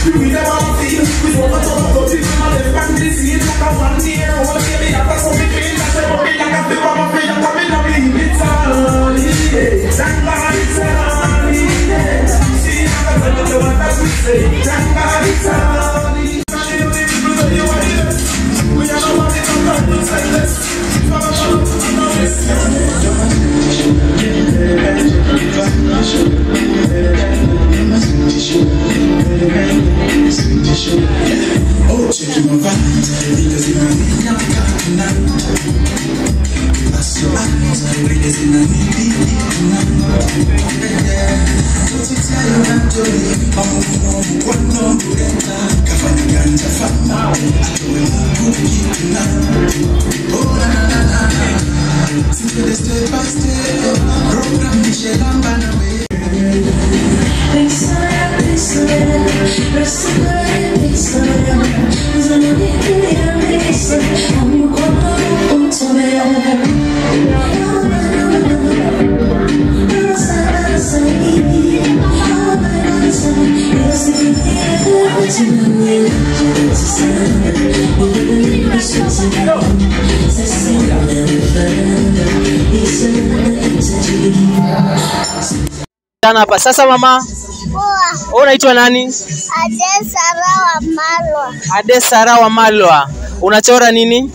Sana hapa sasa, mama, Poa, wewe unaitwa nani? Ade Sara wa Malwa. Ade Sara wa Malwa. Unachora nini?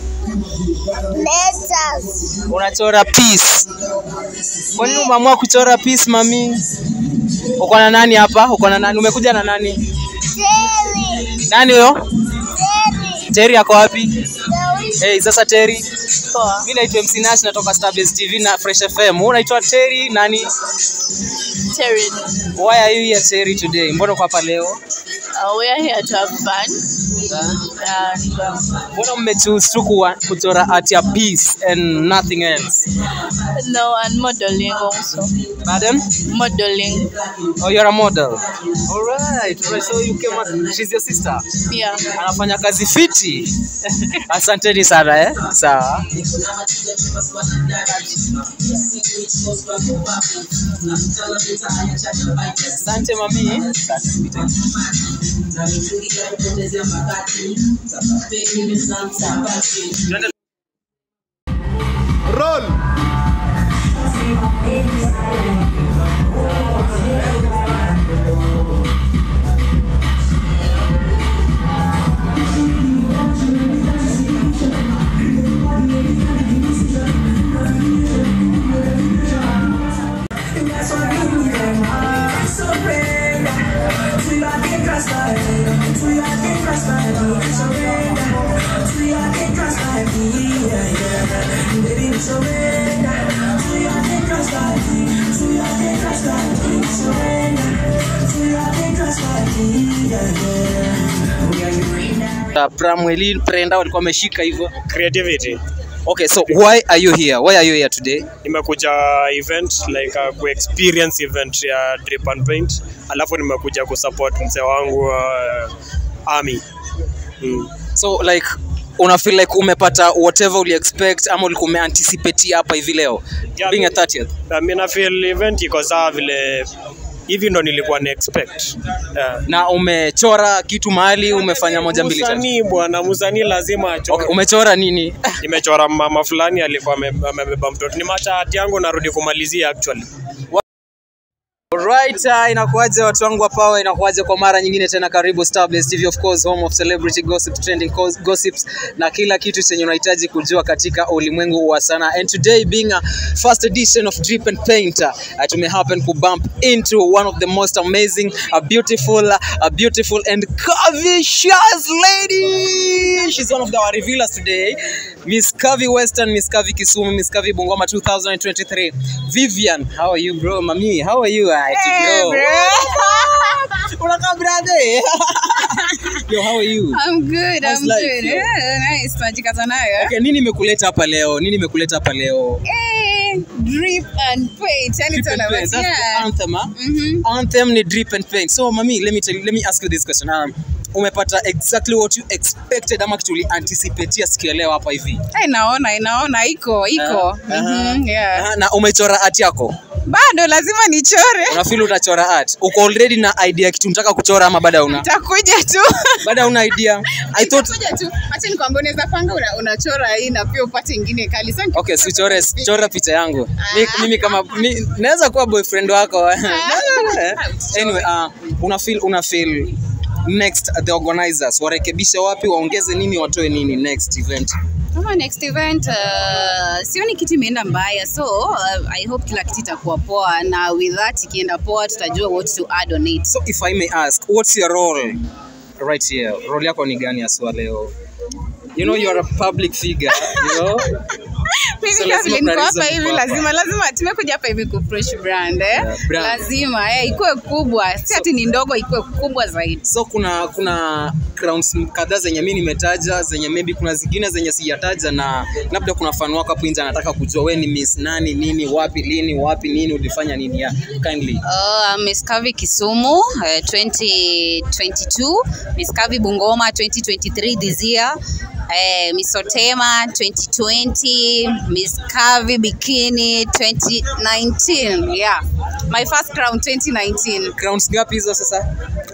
Letters. Unachora peace. Kwa nini umeamua kuchora peace mami? Uko na nani hapa? Uko na nani? Umekuja na nani? Terry. Nani huyo? Terry. Terry ako wapi? The Hey, sasa Terry. Poa. Mimi naitwa MC Nash natoka Starbase TV na Fresh FM. Wewe unaitwa Terry nani? Terry. Why are you here Terry today? Mbona uko hapa leo? Uh, we are here to have fun. And um, Mbona mmechoose tu kuwa- kuchora art ya peace and nothing else? no, and modeling also. Pardon? Modeling. Oh, you're a model. All right. All right. So you came out, she's your sister. Yeah. Anafanya kazi fiti. Asanteni sana eh. Sawa. Asante mami. Roll. Uh, Pramweli Prenda walikuwa wameshika hivyo. creativity Okay, so why are you here? Why are you here today? nimekuja event like uh, kuexperience event ya drip and paint alafu nimekuja kusupport mzee wangu uh, army mm. So like una feel like umepata whatever uli expect ama ulikuwa umeanticipate hapa hivi leo Yeah, being a mi- 30th Na mi na feel event iko sawa vile hivi ndo nilikuwa na expect yeah. na umechora kitu mahali umefanya moja mbili tatu Msanii bwana msanii lazima achore. okay, umechora nini nimechora mama fulani alikuwa ame- amebeba mtoto ni machati yangu narudi kumalizia actually Alright, uh, inakuaje watu wangu wa power, inakuaje kwa mara nyingine tena, karibu Starbase TV, of course home of celebrity gossip, trending cos- gossips na kila kitu chenye unahitaji kujua katika ulimwengu wa sanaa. And today being a first edition of Drip and Paint, uh, tume happen ku bump into one of the most amazing, a beautiful, a beautiful and curvaceous lady. She's one of our revealers today. Miss Kavi Western, Miss Kavi Kisumu, Miss Kavi Bungoma 2023. Vivian, how are you bro? Mami, how are you? Auntie bro. Unakaa brother. Yo, how are you? I'm good, How's I'm life, good. yo? Yeah, nice. Tunajikaza nayo. Okay, nini imekuleta hapa leo? Nini imekuleta hapa leo? Eh, drip and paint. Yani Drip and tuna paint. basi. That's the Yeah. anthem, huh? Mhm. Anthem ni drip and paint. So mami, let me tell you, let me ask you this question. Um, umepata exactly what you expected ama kitu ulianticipatea siku ya leo hapa hivi? Eh, naona, inaona iko, iko. Aha, aha. Mhm, yeah. Aha, na umechora art yako? bado lazima nichore unafeel utachora art uko already na idea ya kitu unataka kuchora ama bado una takuja tu bado una idea i thought Itakuja tu acha nikwambia unaweza panga una, unachora hii na pia upate ingine kali Sasa nikikupa okay si chore picha- chora picha yangu Mi- mimi kama mi, naweza kuwa boyfriend wako anyway uh, una feel una feel next the organizers warekebishe wapi waongeze nini watoe nini next event kama next event uh, sioni kitu imeenda mbaya so uh, i hope kila kitu itakuwa poa na with that ikienda poa tutajua what to add on it so if i may ask what's your role right here role yako ni gani aswa leo you know you are a public figure you know Mimi So kama lazima vile niko kuna hapa reason hivi uko hapa. lazima lazima tumekuja hapa hivi ku fresh brand eh Yeah, brand. lazima eh ikuwe kubwa si ati ni ndogo ikuwe kubwa zaidi so kuna kuna crowns kadhaa zenye mi nimetaja zenye maybe kuna zingine zenye sijataja na labda kuna fan wako hapo nje anataka kujua we ni miss nani nini wapi lini wapi nini ulifanya nini ya kindly Uh, Miss Kavi Kisumu uh, 2022, Miss Kavi Bungoma 2023 this year, uh, Miss Otema 2020, Miss Kavi Bikini 2019. Yeah, my first crown 2019. crowns ngapi hizo sasa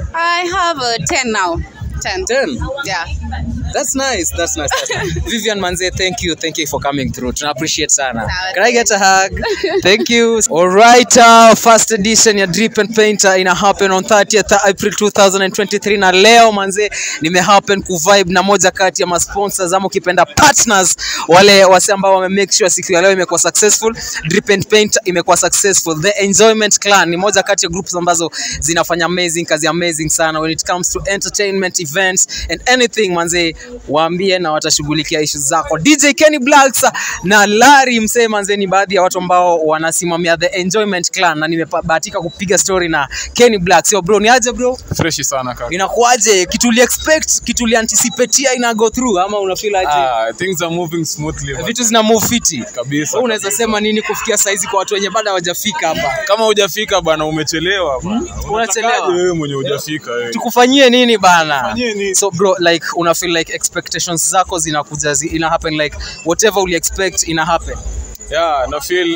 I have uh, 10 now. 10. 10 Yeah. That's nice. That's nice. That's nice. Vivian Manze, thank you. Thank you for coming through. Tuna appreciate sana. Sawa, Can I get a hug? thank you. All right, uh, first edition ya Drip and Painter ina happen on 30th April 2023 na leo manze nime happen ku vibe na moja kati ya masponsors ama ukipenda partners wale wase ambao wame make sure siku ya leo imekuwa successful. Drip and Painter imekuwa successful. The Enjoyment Clan ni moja kati ya groups ambazo zinafanya amazing kazi amazing sana when it comes to entertainment events and anything manze waambie na watashughulikia issues zako dj kenny blacks na larry msee manze ni baadhi ya watu ambao wanasimamia the enjoyment clan na nimebahatika kupiga story na kenny blacks yo bro ni aje bro freshi sana kaka. inakuaje kitu uli expect kitu uli anticipatea ina go through ama una feel aje Ah, things are moving smoothly man. vitu zina move fiti kabisa. Wewe unaweza sema nini kufikia saizi kwa watu wenye bado hawajafika hapa kama hujafika bana, umechelewa bana. Unachelewa. Unatakaje wewe mwenye hujafika wewe? tukufanyie nini bana Tukufanyie nini? so bro like una feel like expectations zako zinakuja zi, ina happen like whatever uli expect ina happen Yeah, na feel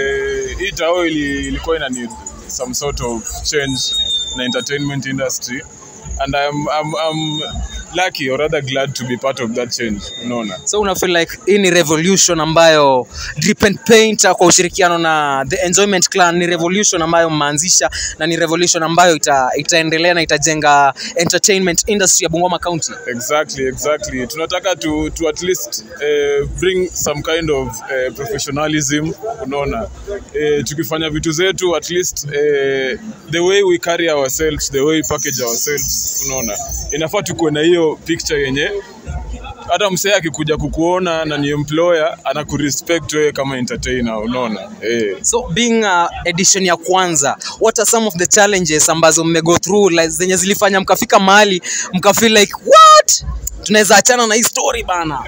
eh, hii tao ili, ilikuwa ina need some sort of change na entertainment industry and I'm, I'm, I'm lucky or rather glad to be part of that change unaona so una feel like hii ni revolution ambayo Drip and Paint kwa ushirikiano na the enjoyment clan ni revolution ambayo mmeanzisha na ni revolution ambayo ita, itaendelea na itajenga entertainment industry ya Bungoma County exactly exactly tunataka to, to at least eh, bring some kind of eh, professionalism unaona eh, tukifanya vitu zetu at least eh, the way we carry ourselves the way we package ourselves unaona inafaa tukuwe na hiyo picture yenye hata msee akikuja kukuona na ni employer anakurespect wewe kama entertainer unaona eh. so being uh, edition ya kwanza what are some of the challenges ambazo mmego through like, zenye zilifanya mkafika mahali mkafeel like what tunaweza achana na hii story bana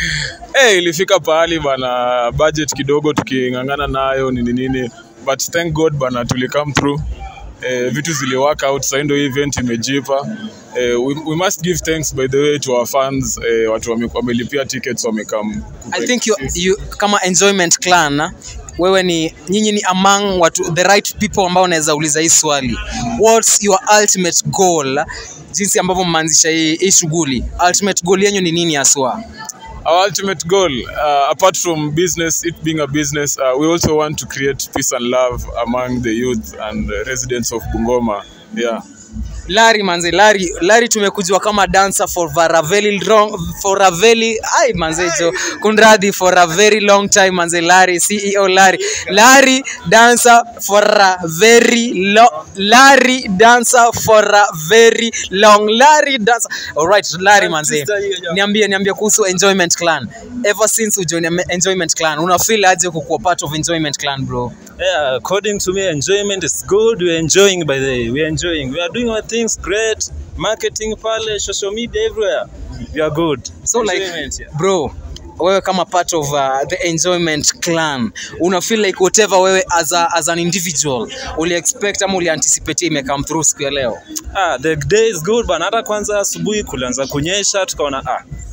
hey, ilifika pahali bana budget kidogo tuking'ang'ana nayo nini nini but thank god bana tuli come through eh, vitu zili work out sasa ndio hii event imejipa eh, we, we must give thanks by the way to our fans eh, watu wame- wamelipia tickets wamekam I think you, you kama enjoyment clan na, wewe ni nyinyi ni among watu the right people ambao unaweza uliza hii swali what's your ultimate goal jinsi ambavyo mmeanzisha hii, hii shughuli ultimate goal yenyu ni nini haswa our ultimate goal uh, apart from business it being a business uh, we also want to create peace and love among the youth and uh, residents of bungoma yeah Larry manze Larry Larry tumekujua kama dancer for a very long for a very ai manze jo kunradhi for a very long time manze Larry CEO Larry Larry dancer for a very long Larry dancer for a very long Larry dancer all right Larry manze niambie niambie kuhusu Enjoyment Clan ever since ujoin Enjoyment Clan una feel aje kukuwa part of Enjoyment Clan bro Yeah, according to me, enjoyment is good. We're enjoying by the way. We're enjoying. We are doing our things great. Marketing pale, social media everywhere. We are good. so like Enjoyment, yeah. bro wewe kama part of uh, the enjoyment clan una feel like whatever wewe as, a, as an individual uli expect ama uli anticipate ime come through siku ya leo Ah, the day is good bana. Hata kwanza asubuhi kulianza kunyesha tukaona ah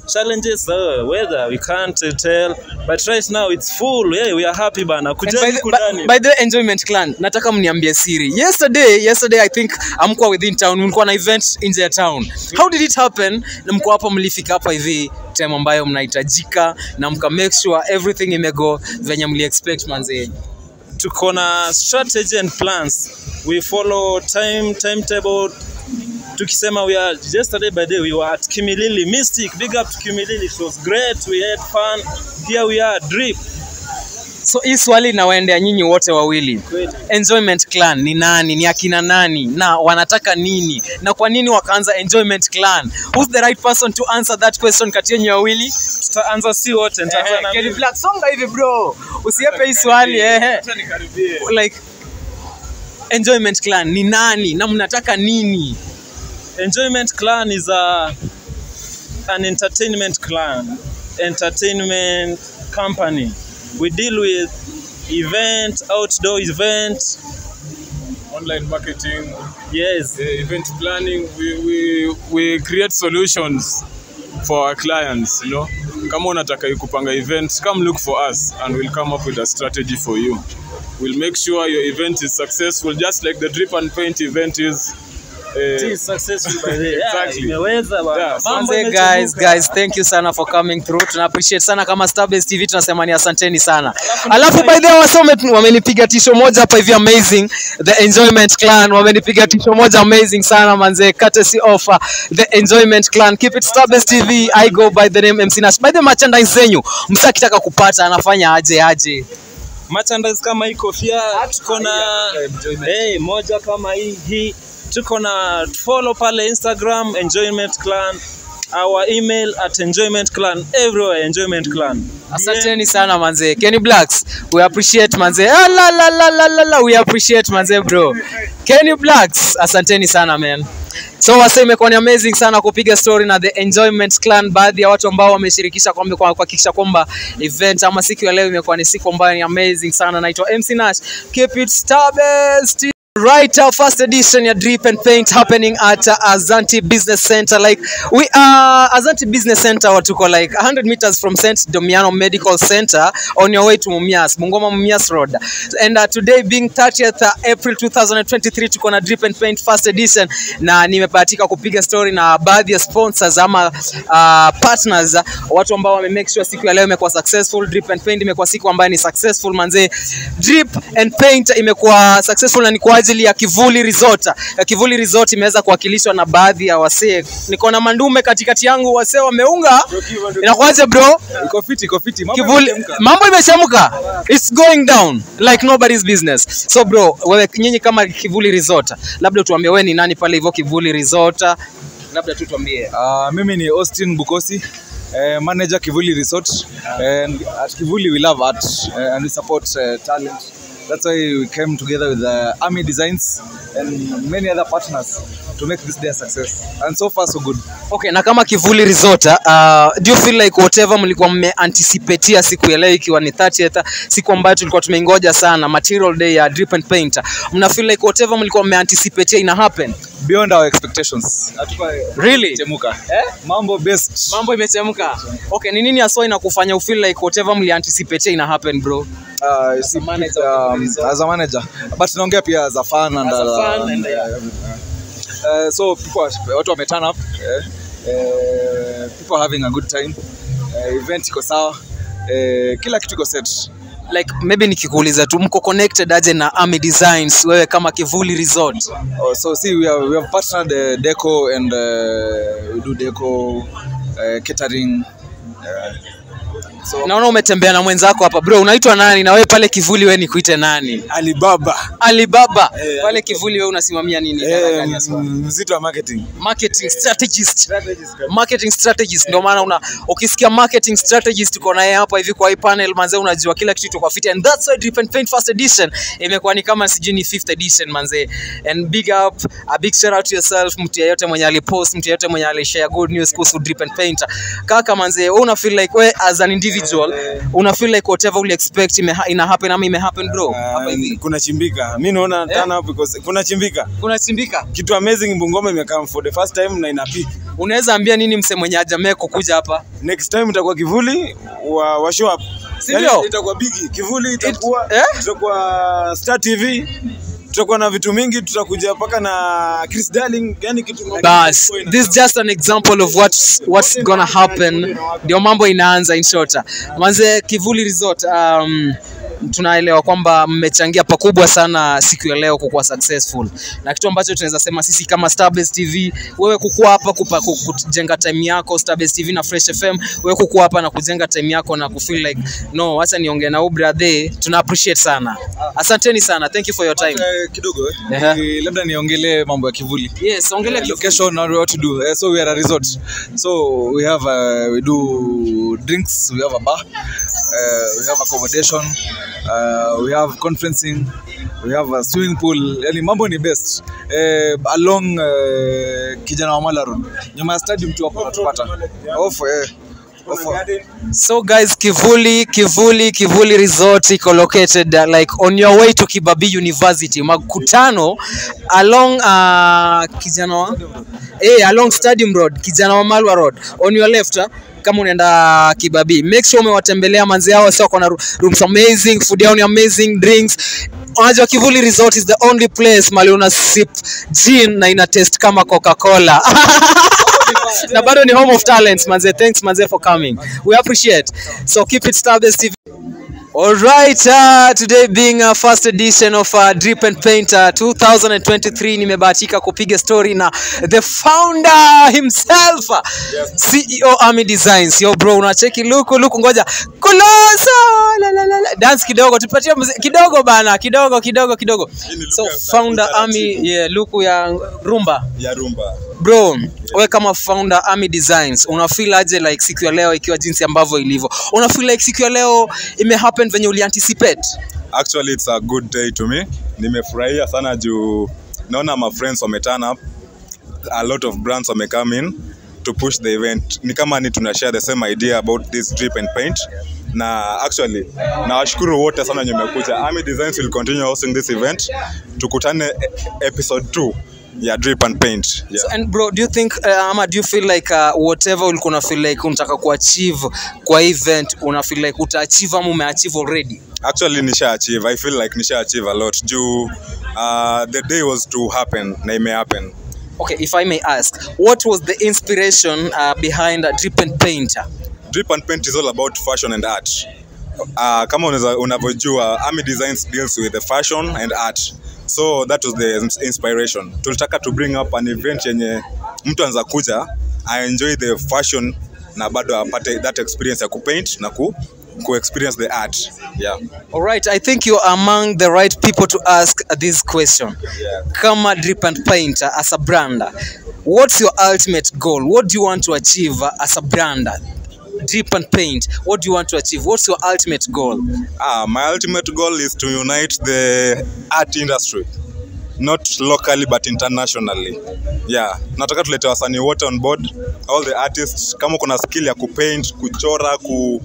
challenges uh, weather we can't uh, tell but right now it's full yeah we are happy bana And by, kujani the, kudani by, by the way, enjoyment clan nataka mniambie siri yesterday yesterday i think amkuwa within town mlikuwa na event nje ya town how did it happen na mko hapa mlifika hapa hivi time ambayo mnahitajika na mka make sure everything imego venye mli expect manze tuko na strategy and plans we follow time timetable tukisema we are yesterday by day we were at Kimilili Mystic big up to Kimilili it was great we had fun here we are drip so hii swali inawaendea nyinyi wote wawili enjoyment clan ni nani ni akina nani na wanataka nini na kwa nini wakaanza enjoyment clan who's the right person to answer that question kati yenyu wawili tutaanza si wote nitaanza na Kenny Black, songa hivi bro usiepe hii swali eh. like enjoyment clan ni nani na mnataka nini Enjoyment Clan is a an entertainment clan, entertainment company. We deal with event, outdoor event. online marketing Yes, uh, event planning we, we, we create solutions for our clients you know kama unataka kupanga event come look for us and we'll come up with a strategy for you we'll make sure your event is successful just like the drip and paint event is it uh, is successful by the way. Yeah, Exactly. imeweza bana. Yeah, Mambo Manze, guys imechemuka. guys thank you sana for coming through tuna appreciate sana kama Starbase TV tunasema ni asanteni sana alafu by the way wasome wamenipiga tisho moja hapa hivi amazing the enjoyment clan wamenipiga tisho moja amazing sana manze courtesy of uh, the enjoyment clan keep it Starbase TV I go by the name MC Nash by the merchandise zenyu msakitaka kupata anafanya aje aje merchandise kama hii kofia tuko na hey, moja kama hii hii tuko na follow pale Instagram enjoyment clan our email at enjoyment clan everywhere enjoyment clan Asanteni sana manze. Kenny Blacks, we appreciate manze. Ah, la, la, la, la, la, la. We appreciate manze bro. Kenny Blacks, asanteni sana man. So wase imekuwa ni amazing sana kupiga story na the Enjoyment Clan, baadhi ya watu ambao wameshirikisha kwamba kwa kuhakikisha kwamba event ama siku ya leo imekuwa ni siku ambayo ni amazing sana. Naitwa MC Nash. Keep it Starbase. Right, our first edition ya Drip and Paint happening at uh, Azanti Business Center. Like we are Azanti Business Center, what tuko like 100 meters from St. Domiano Medical Center on your way to Mumias, Mungoma Mumias Road. And uh, today being 30th uh, April 2023 tuko na Drip and Paint first edition na nimebahatika kupiga story na baadhi ya sponsors ama uh, partners uh, watu ambao wame make sure siku ya leo imekuwa successful. Drip and Paint imekuwa siku ambayo ni successful manze. Drip and Paint imekuwa successful na ni kwa ajili ya Kivuli Resort. Ya Kivuli Resort imeweza kuwakilishwa na baadhi ya wasee. Niko na mandume katikati yangu, wasee wameunga. Inakuwaje bro? Iko fiti, iko fiti. Mambo Kivuli, yamechemka. mambo imechemka. It's going down like nobody's business. So bro, wewe nyinyi kama Kivuli Resort, labda tuambie wewe ni nani pale hivyo Kivuli Resort? Labda tu tuambie. Uh, mimi ni Austin Bukosi, uh, manager Kivuli Resort. And at Kivuli we love art uh, and we support uh, talent. That's why we came together with uh, Army Designs and many other partners to make this day a success. And so far so good. Okay, na kama Kivuli Resort, uh, do you feel like whatever mlikuwa mmeanticipatea siku ya leo ikiwa ni 30th, siku ambayo tulikuwa tumeingoja sana, material day ya Drip and Paint, mna feel like whatever mlikuwa mmeanticipatea ina happen? Beyond our expectations. Hatupa Really? chemuka. Mambo best. Mambo imechemka. Okay, ni nini haswa inakufanya u feel like whatever mlianticipatea ina happen bro? Uh, you see, manager of um, Kivuli Resort. as a manager. But tunaongea pia as a fan and As a uh, fan and, uh, uh, so people are- watu wame turn up eh, eh, people are having a good time eh, event iko sawa eh, kila kitu iko set Like maybe nikikuuliza tu mko connected aje na Army Designs wewe kama Kivuli Resort? oh, so see we have, we have partnered uh, deco and uh, we do deco uh, catering uh, so Naona umetembea na mwenzako hapa bro, unaitwa nani na wewe pale Kivuli wewe nikuite nani? Alibaba Alibaba. Eh, Pale Kivuli wewe unasimamia nini? eh, mzito wa marketing marketing strategist marketing strategist ndio maana una ukisikia marketing strategist uko naye hapa hivi kwa hii panel manze unajua kila kitu iko fit and that's why Drip and Paint first edition imekuwa ni kama sijui ni fifth edition manze and big up a big shout out to yourself mtu yeyote mwenye alipost mtu yeyote mwenye alishare good news kuhusu Drip and Paint kaka manze wewe una feel like we as an individual una feel like whatever you expect ime, ina happen ama ime happen bro hapa hivi kuna chimbika mi naona turn up because kuna chimbika kuna chimbika kitu amazing bungoma imekaa for the first time na ina peak unaweza ambia nini mse mwenye hajamee kukuja hapa next time itakuwa kivuli wa, wa show up Si Yaani ndio? itakuwa bigi kivuli itakuwa eh? tutakuwa star tv tutakuwa na vitu mingi tutakuja mpaka na chris darling yani kitu bas this is just an example of what's, what's gonna happen ndio mambo inaanza in short manze kivuli resort um, tunaelewa kwamba mmechangia pakubwa sana siku ya leo kukuwa successful na kitu ambacho tunaweza sema sisi kama Starbase TV wewe kukuwa hapa kupa, ku- kujenga time yako Starbase TV na Fresh FM wewe kukuwa hapa na kujenga time yako na kufeel like no acha niongee na huyu brother tuna appreciate sana asanteni sana thank you for your time Eh, kidogo eh. Ehe. Ni- labda niongelee mambo ya kivuli yes ongelea Uh, kivuli. location and what to do. Uh, so we are a resort. So we have uh, we do drinks. We have a bar. Uh, we have accommodation. Uh, we have conferencing. We have a swimming pool. Yani mambo ni best. Uh, along uh, Kijana wa Mala Road. Nyuma ya stadium tu hapo unatupata. Off eh. Off. So guys, Kivuli, Kivuli, Kivuli Resort iko located uh, like on your way to Kibabii University. Makutano along uh, Kijana wa eh, along Stadium Road, Kijana wa Malwa Road. On your left uh, kama unaenda Kibabii. Make sure umewatembelea manzi hao sio kuna rooms amazing, food yao ni amazing, drinks. Unajua Kivuli Resort is the only place mali una sip gin na ina taste kama Coca-Cola. na bado ni home of talents manze thanks manze for coming we appreciate so keep it Starbase TV All right, uh, today being a first edition of uh, Drip and Paint uh, 2023 nimebahatika kupiga story na the founder himself uh, CEO Army Designs. Yo bro, unacheki luku luku, ngoja kuloso la, la, la, la. dance kidogo, tupatie muziki kidogo bana, kidogo kidogo kidogo. So founder Army, yeah, luku ya rumba ya rumba bro we kama founder Army Designs una feel aje like siku ya leo ikiwa jinsi ambavyo ilivyo una feel like siku ya leo ime happen venye uli anticipate actually it's a good day to me nimefurahia sana juu naona my friends wame turn up a lot of brands wame come in to push the event ni kama ni tuna share the same idea about this drip and paint na actually nawashukuru wote sana wenye mmekuja Army Designs will continue hosting this event tukutane e- episode 2 ya drip and paint yeah. so, and bro do you think uh, ama do you feel like uh, whatever ulikuwa una feel like unataka kuachieve kwa event una feel like utaachieve ama umeachieve already actually nisha achieve i feel like nisha achieve a lot juu uh, the day was to happen na ime happen okay if i may ask what was the inspiration uh, behind uh, drip and paint drip and paint is all about fashion and art uh, kama unaweza- unavyojua army designs deals with the fashion and art so that was the ins- inspiration tulitaka to bring up an event yenye mtu anaweza kuja aenjoy the fashion na bado apate that experience ya kupaint na ku, ku experience the art yeah. All right, I think you're among the right people to ask this question. Yeah. Kama Drip and Paint uh, as a brand, uh, what's your ultimate goal? What do you want to achieve uh, as a brand? Drip and Paint, what do you want to achieve? What's your ultimate goal? Ah, my ultimate goal is to unite the art industry not locally but internationally yeah nataka tulete wasanii wote on board all the artists kama kuna skill ya kupaint kuchora ku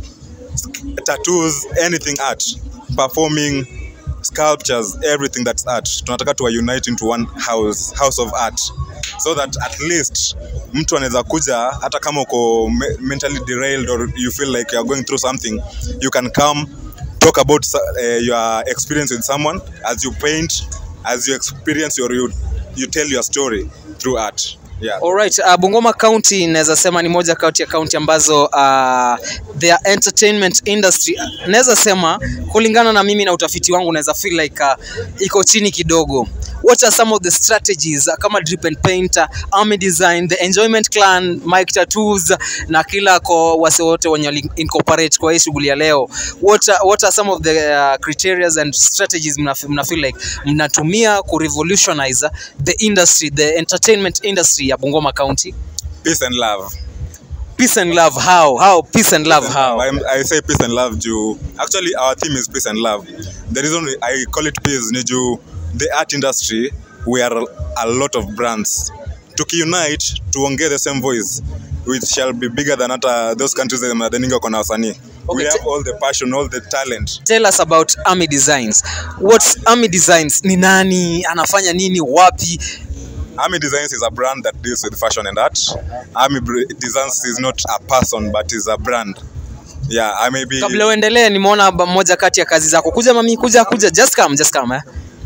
tattoos anything art performing sculptures everything that's art tunataka tuwa unite into one house house of art so that at least mtu anaweza kuja hata kama uko me- mentally derailed or you feel like you're going through something you can come talk about uh, your experience with someone as you paint as you experience your you, you tell your story through art yeah Alright, uh, Bungoma County naweza sema ni moja kati ya county ambazo uh, their entertainment industry naweza sema kulingana na mimi na utafiti wangu naweza feel like uh, iko chini kidogo. What are some of the strategies uh, kama Drip and Paint, uh, Army Design, the Enjoyment Clan, Mike Tattoos na kila ko wase wote wenye wali incorporate kwa hii shughuli ya leo. What are, what are some of the uh, criteria and strategies mna, mna feel like mnatumia ku revolutionize the industry, the entertainment industry ya Bungoma County? peace and love Peace and love, how? How? Peace and love, how? I'm, I say peace and love juu actually our theme is peace and love the reason I call it peace ni juu the art industry we are a lot of brands tukiunite tuongee the same voice which shall be bigger than hata those countries zenye mnadhaninga wako na wasanii Okay, we have te- all the passion all the talent Tell us about Army Designs. What's Army Designs? Ni nani? Anafanya nini? Wapi? Army Designs is a brand that deals with fashion and art. Army Br- Designs is not a person but is a brand. Yeah, I may be. Kabla uendelee, nimeona ba- moja kati ya kazi zako. Kuja mami, kuja kuja, just come, just come eh.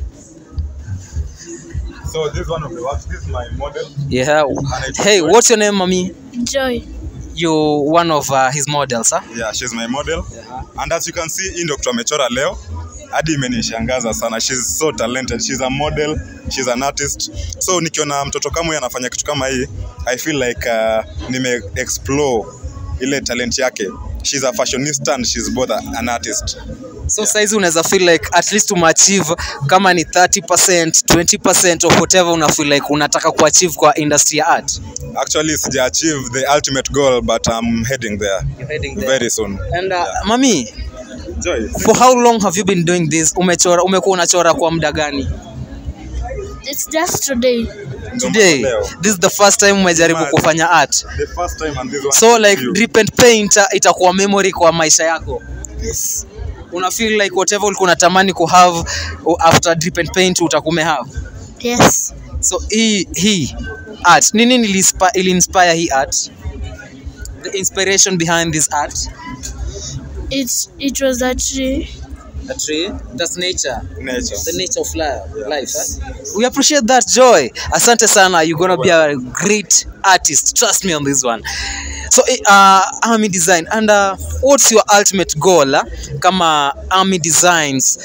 So this is one of the works. This is my model. Yeah. Hey, what's your name, mami? Joy. You one of uh, his models, huh? Yeah, she's my model. And as you can see, hii ndio kitu amechora leo. Hadi imenishangaza sana. She's so talented. She's a model, she's an artist. So nikiona mtoto kama huyu anafanya kitu kama hii, I feel like uh, nime explore ile talent yake. She's a fashionista and she's both a, an artist. So saizi unaweza feel like at least umeachieve kama ni 30%, 20% of whatever una feel like unataka kuachieve kwa industry ya art. Actually, sija achieve the ultimate goal but I'm heading there You're heading there. very soon. And uh, mami, Joy. for how long have you been doing this? Umechora, umekuwa unachora kwa muda gani? It's just today. Today, this is the first time umejaribu Mad. kufanya art. The first time and this one. So like you. drip and paint uh, itakuwa memory kwa maisha yako. Yes. Una feel like whatever ulikuwa unatamani ku have uh, after drip and paint utakume have. Yes. So hii hii art nini ilispa- ili inspire hii art? The inspiration behind this art? It it was a tree. A tree. That's nature. nature. The nature of life. life huh? We appreciate that joy. Asante sana. You're gonna be a great artist. Trust me on this one. So eh, uh, Army Design and uh, what's your ultimate goal uh, kama Army Designs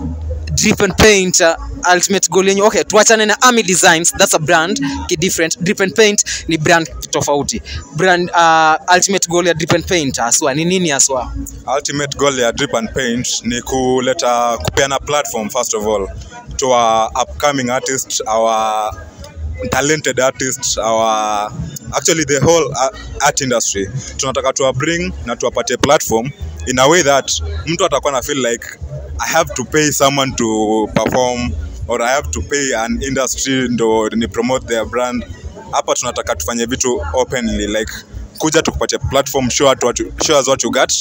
drip and paint uh, ultimate goal yenyu okay tuachane na Army Designs that's a brand ki different drip and paint ni brand tofauti brand uh, ultimate goal ya drip and paint aswa ni nini aswa ultimate goal ya drip and paint ni kuleta kupeana platform first of all to our upcoming artists our talented artists our actually the whole uh, art industry tunataka tuwa bring na tuwapatie platform in a way that mtu atakuwa na feel like i have to pay someone to perform or i have to pay an industry ndo ni promote their brand hapa tunataka tufanye vitu openly like kuja tukupatie platform show, us what you, show us what you got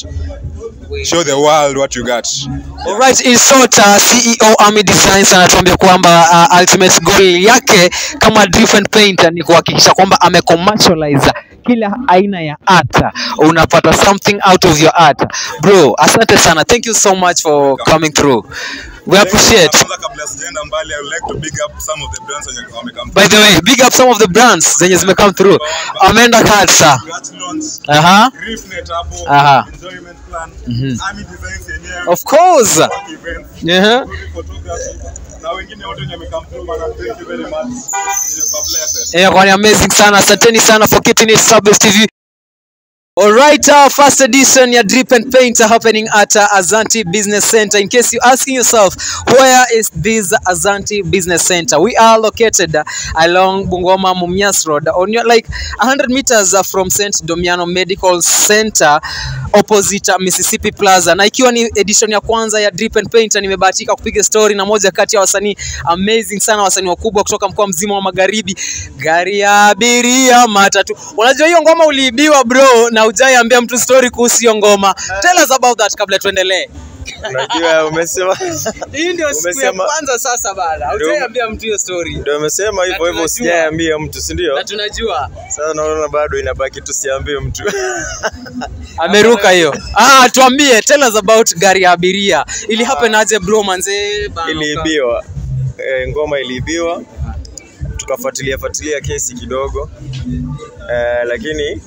show the world what you got Alright, in short, uh, CEO Army Designs anatuambia kwamba uh, ultimate goal yake kama different painter ni kuhakikisha kwamba amecommercialize kila aina ya art. Unapata something out of your art. Bro, asante sana. Thank you so much for coming through. We appreciate. Kwanza kabla sijaenda mbali i would like to big up some of the brands wenye wamekam By the way, big up some of the brands zenye zime come through. Amenda Katsa. Scratch launch Aha. Reefnet hapo Aha. enjoyment plan Army Designs yenyewe Of course. work events Yeah. good photography na wengine wote wenye wamekam through bana thank you very much Nimekuwa blessed Yeah, kwani amazing sana. Asanteni sana for keeping it Subbase TV. Alright, uh, first edition ya Drip and Paint are happening at uh, Azanti Business Center. In case you're asking yourself, where is this Azanti Business Center? We are located uh, along Bungoma Mumias Road, on your, like 100 meters uh, from St. Domiano Medical Center, opposite uh, Mississippi Plaza. Na ikiwa ni edition ya kwanza ya Drip and Paint, nimebahatika kupiga story na moja kati ya wasanii amazing sana, wasanii wakubwa kutoka mkoa mzima wa Magharibi, gari ya abiria matatu. Unajua hiyo ngoma uliibiwa bro, na hujaiambia mtu story kuhusu hiyo ngoma. Tell us about that kabla tuendelee. Unajua umesema Hii ndio siku ya Umesema- kwanza sasa bana, Ndio. hujaiambia mtu hiyo story. ndio umesema hivyo hivyo, tunajua. usijaambia mtu, si ndio? Na tunajua Sasa naona bado inabaki tusiambie mtu. ameruka hiyo. Ah, tuambie, tell us about gari ya abiria. Ili happen aje bro manze bana? Iliibiwa e, ngoma iliibiwa, tukafuatilia fuatilia kesi kidogo e, lakini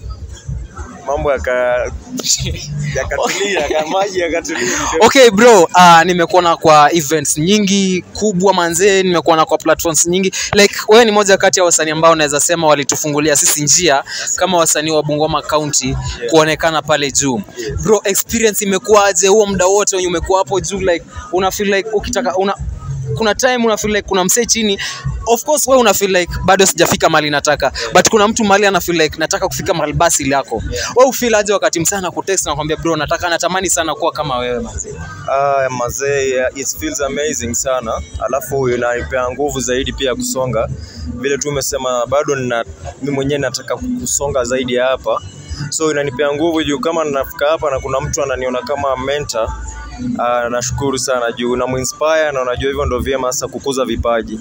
mambo yaka yakatulia, ka maji yakatulia. Okay bro, uh, nimekuona kwa events nyingi kubwa manzee, nimekuona kwa platforms nyingi. Like wewe ni moja kati ya wasanii ambao naweza sema walitufungulia sisi njia kama wasanii wa Bungoma County kuonekana pale juu. Bro, experience imekuwaje huo muda wote wenye umekuwa hapo juu like una feel like ukitaka una kuna time una feel like kuna msee chini of course wewe una feel like bado sijafika mahali nataka but kuna mtu mahali ana feel like nataka kufika mahali basi lako wewe ufeel aje wakati msee anakutext na kwambia bro nataka natamani sana kuwa kama wewe mazee Ah, mazee, it feels amazing sana, alafu inanipea nguvu zaidi pia kusonga. Vile tu umesema, bado nina mimi mwenyewe nataka kusonga zaidi ya hapa, so inanipea nguvu juu kama ninafika hapa na kuna mtu ananiona kama mentor Uh, nashukuru sana juu namuinspire na unajua hivyo ndo vyema sasa kukuza vipaji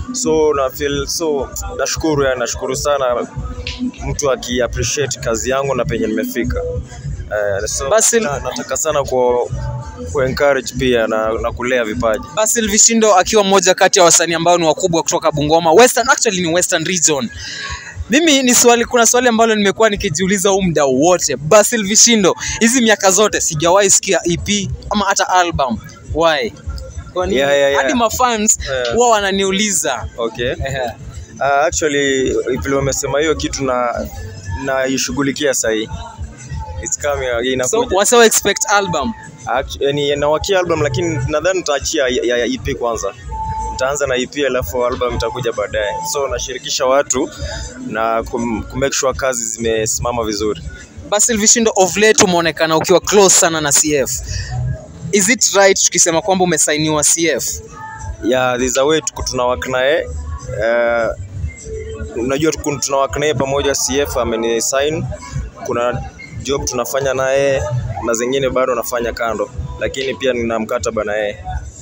so na feel so nashukuru yani nashukuru sana mtu aki appreciate kazi yangu na penye nimefika eh, so, Basil- na, nataka sana ku, ku encourage pia na, na kulea vipaji Basil Vishindo akiwa mmoja kati ya wasanii ambao ni wakubwa kutoka Bungoma Western, actually ni Western region. Mimi ni swali, kuna swali ambalo nimekuwa nikijiuliza huu muda wote. Basil Vishindo, hizi miaka zote sijawahi sikia EP ama hata album. Why? Kwa nini? Yeah, yeah, yeah. Hadi mafans Yeah. huwa wananiuliza. okay Ehe. uh, actually vile umesema hiyo kitu na naishughulikia sahii It's coming, So inakuja. wasa expect album. Act- yani nawakia album lakini nadhani nitaachia ya, ya, ya EP kwanza nitaanza na EP alafu album itakuja baadaye so nashirikisha watu na kum, kumake sure kazi zimesimama vizuri Basil Vishindo of late umeonekana ukiwa close sana na CF. Is it right tukisema kwamba umesainiwa CF? yeah, there's a way tuko tunawak naye uh, unajua tuko tunawak naye pamoja CF ameni sign kuna job tunafanya naye na zingine bado nafanya kando lakini pia nina mkataba na yeye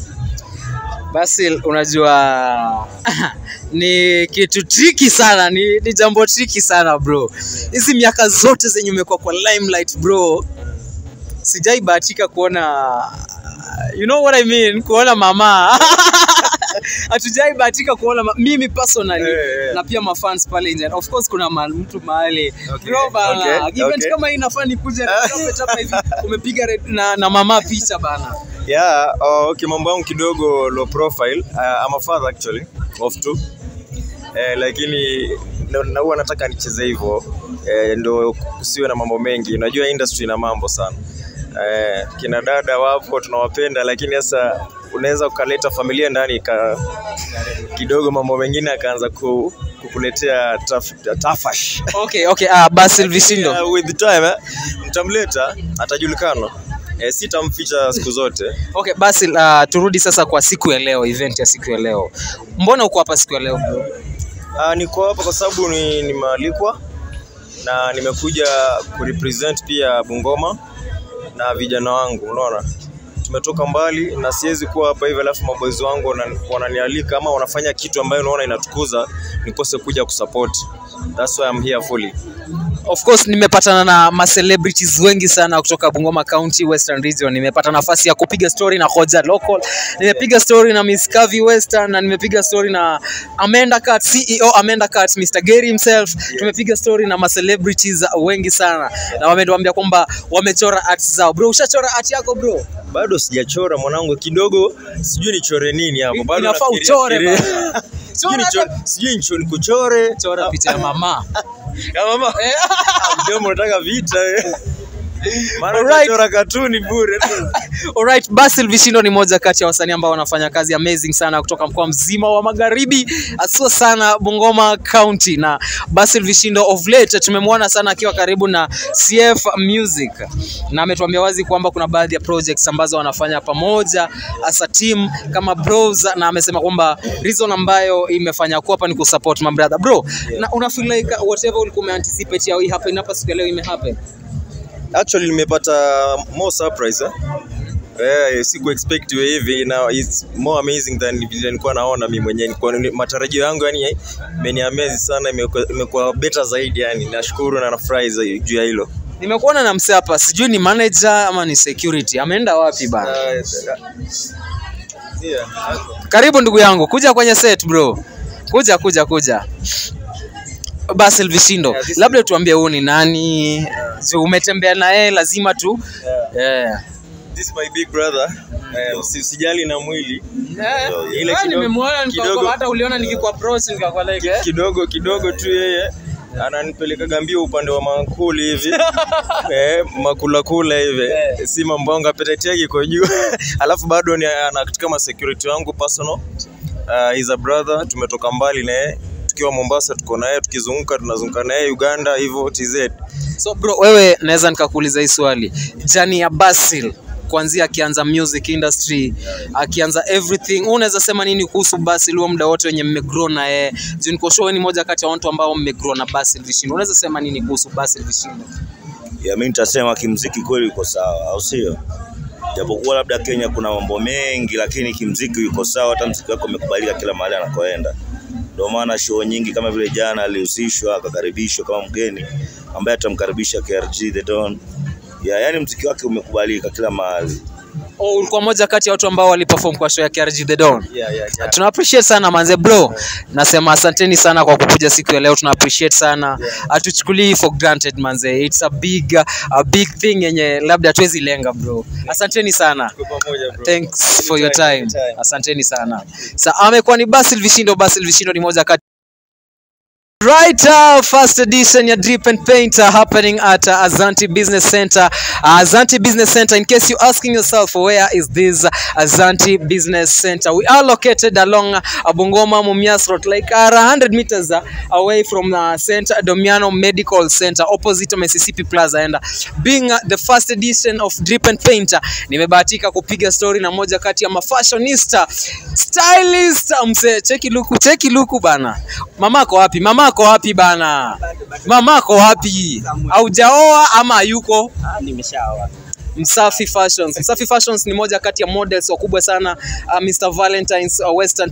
Basil, unajua ni kitu triki sana, ni, ni jambo triki sana bro. Hizi miaka zote zenye umekuwa kwa limelight bro, sijai bahatika kuona you know what I mean, kuona mama hatujai bahatika kuona ma mimi personally Eh, eh. na pia mafans pale nje. Of course kuna ma mtu mahali Okay, bro bana, okay, event okay. kama hii inafaa nikuje hapa hivi umepiga red- na, na mama picha bana. Yeah, uh, okay, mambo yangu kidogo low profile. Uh, I'm a father actually of two. Eh, lakini na na huwa nataka nicheze hivyo eh, ndo kusiwe na mambo mengi. Unajua industry ina mambo sana. Eh, kina dada wapo tunawapenda, lakini sasa unaweza ukaleta familia ndani ka, kidogo mambo mengine akaanza ku, kukuletea taf, tafash. Okay, okay, ah, Basil Vishindo. Yeah, with time eh, mtamleta atajulikana. Eh, sitamficha siku zote. Okay, basi uh, turudi sasa kwa siku ya leo, event ya siku ya leo. Mbona uko hapa siku ya leo bro? Uh, niko hapa kwa sababu ni nimealikwa na nimekuja kurepresent pia Bungoma na vijana wangu, unaona tumetoka mbali na siwezi kuwa hapa hivi alafu maboys wangu wana- wananialika ama wanafanya kitu ambayo unaona inatukuza nikose kuja kusupport. That's why I'm here fully. Of course nimepatana na ma celebrities wengi sana kutoka Bungoma County Western Region. Nimepata nafasi ya kupiga story na Hoja Local. Nimepiga story na Miss Kavi Western na nimepiga story na Amanda Cat, CEO Amanda Cat, Mr. Gary himself. Tumepiga story na ma celebrities wengi sana na wametuambia kwamba wamechora art zao. Bro, ushachora art yako bro? Bado sijachora mwanangu, kidogo sijui nichore nini hapo. Bado Inafaa nafikiria- uchore fikiria. bana. Sijui nichore- sijui nicho- nikuchore Chora picha ya mama. ya mama. Mdomo unataka vita eh. Maana Alright. unachora katuni bure. Alright, Basil Vishindo ni moja kati ya wasanii ambao wanafanya kazi amazing sana kutoka mkoa mzima wa Magharibi, haswa sana Bungoma County. Na Basil Vishindo of late tumemwona sana akiwa karibu na CF Music, na ametuambia wazi kwamba kuna baadhi ya projects ambazo wanafanya pamoja as a team kama bros, na amesema kwamba reason ambayo imefanya kuwa hapa ni kusupport my brother bro. Na una feel like whatever ulikuwa umeanticipate ya hii happen hapa siku ya leo ime happen? Actually nimepata more surprise eh. Eh, siku expect iwe hivi na it's more amazing than vile nilikuwa naona mimi mwenyewe. Nilikuwa ni- matarajio yangu yani imeniamaze sana, imekuwa imekuwa better zaidi yani. Nashukuru na nafurahi za- juu ya hilo. Nimekuona na msee hapa, sijui ni manager ama ni security. Ameenda wapi bana? Karibu ndugu yangu, kuja kwenye set bro. Kuja kuja kuja. Basil Vishindo, Yeah, this labda tuambie huu ni nani? Juu umetembea na yeye lazima tu yeah. This is my big brother. Eh, usi- usijali na mwili. Ile Ile kidogo- nimemwona kidogo- nikakuwa hata uliona nikiku approach nikakuwa like eh. kidogo kidogo tu yeye ananipeleka mbio upande wa makuli hivi eh, makulakula hivi si mambo yangu appetite yake iko juu alafu bado ni ana kama security wangu personal uh, is a brother tumetoka mbali na yeye tukiwa Mombasa tuko naye tukizunguka tunazunguka naye Uganda hivyo TZ So bro, wewe naweza nikakuuliza hii swali. Jani ya Basil kuanzia akianza music industry, akianza everything, wewe unaweza sema nini kuhusu Basil huo muda wote wenye mmegrow na yeye? Juu niko sure wewe ni moja kati ya watu ambao mmegrow na Basil Vishindo. Unaweza sema nini kuhusu Basil Vishindo? ya mimi nitasema kimziki kweli yuko sawa, au sio? Japokuwa labda Kenya kuna mambo mengi, lakini kimziki yuko sawa. Hata mziki wake umekubalika kila mahali anakoenda. Ndio maana show nyingi kama vile jana alihusishwa akakaribishwa kama mgeni ambaye atamkaribisha KRG The Don. Yeah, yani mziki wake umekubalika kila mahali. Oh, ulikuwa moja kati ya watu ambao waliperform kwa show ya KRG The Don. Yeah, yeah, yeah. Tuna appreciate sana manze bro. Nasema asanteni sana kwa kukuja siku ya leo. Tuna appreciate sana. Hatuchukulii for granted manze. It's a big a big thing yenye labda hatuwezi lenga bro. Asanteni sana. Thanks for your time. Asanteni sana. Sa amekuwa ni Basil Vishindo. Basil Vishindo ni moja kati Right, uh, first edition ya Drip and Paint uh, happening at uh, Azanti Business Center. Uh, Azanti Business Center, in case you're asking yourself, where is this uh, Azanti Business Center? We are located along uh, Bungoma Mumias Road, like uh, 100 meters uh, away from uh, Center Domiano Medical Center, opposite Mississippi Plaza. And uh, being uh, the first edition of Drip and Paint, uh, nimebahatika kupiga story na moja kati ya mafashionista stylist. uh, Mse, cheki luku, cheki luku bana. Mamako wapi? Mamako wapi bana? Mamako wapi? Haujaoa ama hayuko? Nimeshaoa. Msafi Fashions. Msafi Fashions ni moja kati ya models wakubwa sana uh, Mr. Valentine's uh, Western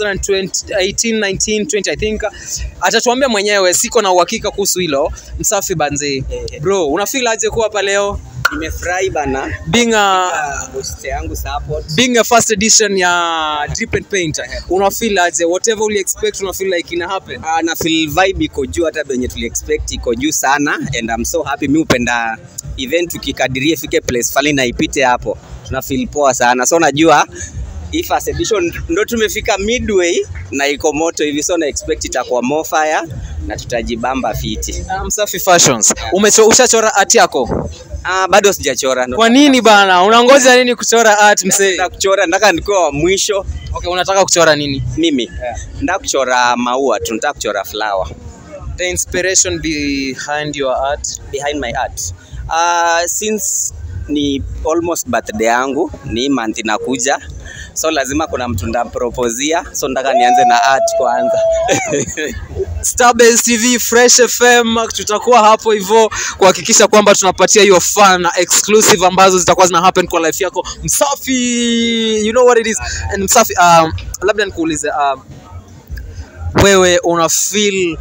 2018, 19, 20 I think. Atatuambia mwenyewe, siko na uhakika kuhusu hilo. Msafi banze. Bro, una feel aje kuwa hapa leo? Nimefurahi bana. Being a Boss yangu support. being a first edition ya Drip and Paint. Una feel aje? Whatever uli expect una feel like ina happen. Uh, na feel vibe iko juu hata venye tuli expect iko juu sana and I'm so happy. Mi upenda event tukikadiria ifike place fali na ipite hapo, tuna feel poa sana. So najua hii first edition ndo tumefika midway na iko moto hivi, so na expect itakuwa more fire na tutajibamba fiti. Uh, Msafi Fashions. Umecho, ushachora art yako? Ah, bado sijachora. ndo- Kwa nini bana? Unangoja nini kuchora art msee? Nataka kuchora, nataka nikuwa wa mwisho. Okay, unataka kuchora nini? Mimi nataka kuchora maua tu, nataka kuchora flower. The inspiration behind your art. behind my art uh, since ni almost birthday yangu ni month inakuja so lazima kuna mtu ndampropozia so nataka nianze na art kwanza Starbase TV, Fresh FM, tutakuwa hapo hivyo kuhakikisha kwamba tunapatia hiyo fun na exclusive ambazo zitakuwa zina happen kwa life yako. Msafi, you know what it is. And Msafi, um, labda nikuulize um, wewe una feel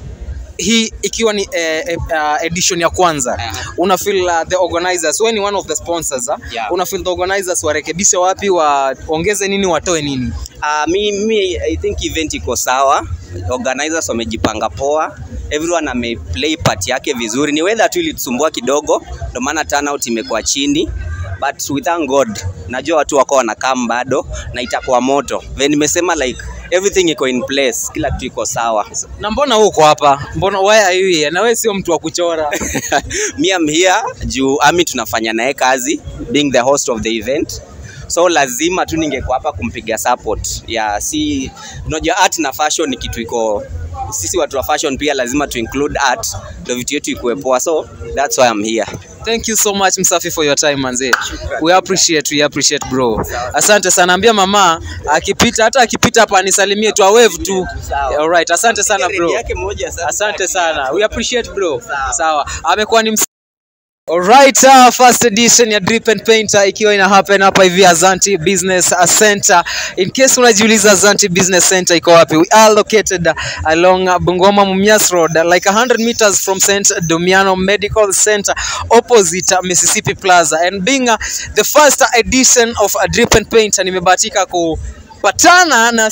hii ikiwa ni eh, eh, uh, edition ya kwanza una feel uh, the organizers wewe ni one of the sponsors uh, Yeah. una feel the organizers warekebishe wapi waongeze nini watoe nini uh, mi, mi I think event iko sawa organizers wamejipanga poa everyone ameplay part yake vizuri ni weather tu ilitusumbua kidogo ndio maana turnout imekuwa chini but we thank god najua watu wako wanakam bado na itakuwa moto then nimesema like everything iko in place kila kitu iko sawa na mbona uko hapa mbona why are you here na wewe sio mtu wa kuchora mi am here juu ami tunafanya naye kazi being the host of the event so lazima tu ningekuwa hapa kumpiga support ya si unajua art na fashion ni kitu iko sisi watu wa fashion pia lazima tu include art ndio vitu yetu ikuwe poa so that's why I'm here Thank you so much Msafi for your time manze. We appreciate, we appreciate bro. Asante sana. Ambia mama akipita hata akipita hapa anisalimie tu wave tu. All right. Asante sana bro. yake moja sasa Asante sana. We appreciate bro. Sawa. Amekuwa ni ms- Alright, uh, first edition ya Drip and Paint uh, ikiwa ina happen hapa hivi Azanti Business uh, Center. In case unajiuliza Azanti Business Center iko wapi? We are located uh, along uh, Bungoma Mumias Road, uh, like 100 meters from St. Domiano Medical Center, opposite uh, Mississippi Plaza. And being uh, the first edition of uh, Drip and Paint, uh, nimebahatika ku patana na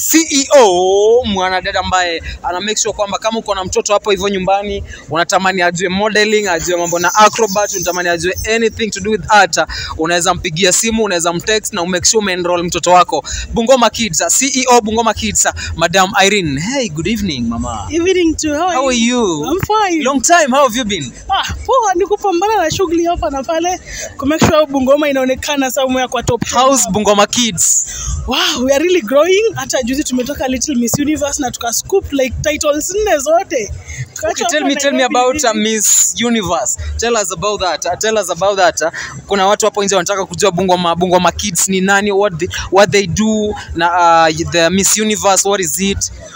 CEO mwanadada ambaye ana make sure kwamba kama uko na mtoto hapo hivyo nyumbani unatamani ajue modeling, ajue mambo na acrobat, unatamani ajue anything to do with art, unaweza mpigia simu, unaweza mtext na umake sure umeenroll mtoto wako. Bungoma Kids, CEO Bungoma Kids, Madam Irene. Hey, good evening mama. Evening to how, How are you? I'm fine. Long time, how have you been? Ah, poa ni kupambana na shughuli hapa na pale ku make sure Bungoma inaonekana somewhere kwa top. How's Bungoma Kids? Wow, we are really growing. Hata juzi tumetoka Little Miss Universe na tuka scoop like titles nne zote. Okay, tell me, tell me about uh, Miss Universe. Tell us about that. Uh, tell us about that. Uh, kuna watu hapo nje wanataka kujua Bungoma, Bungoma Kids ni nani, what they, what they do na uh, the Miss Universe, what is it?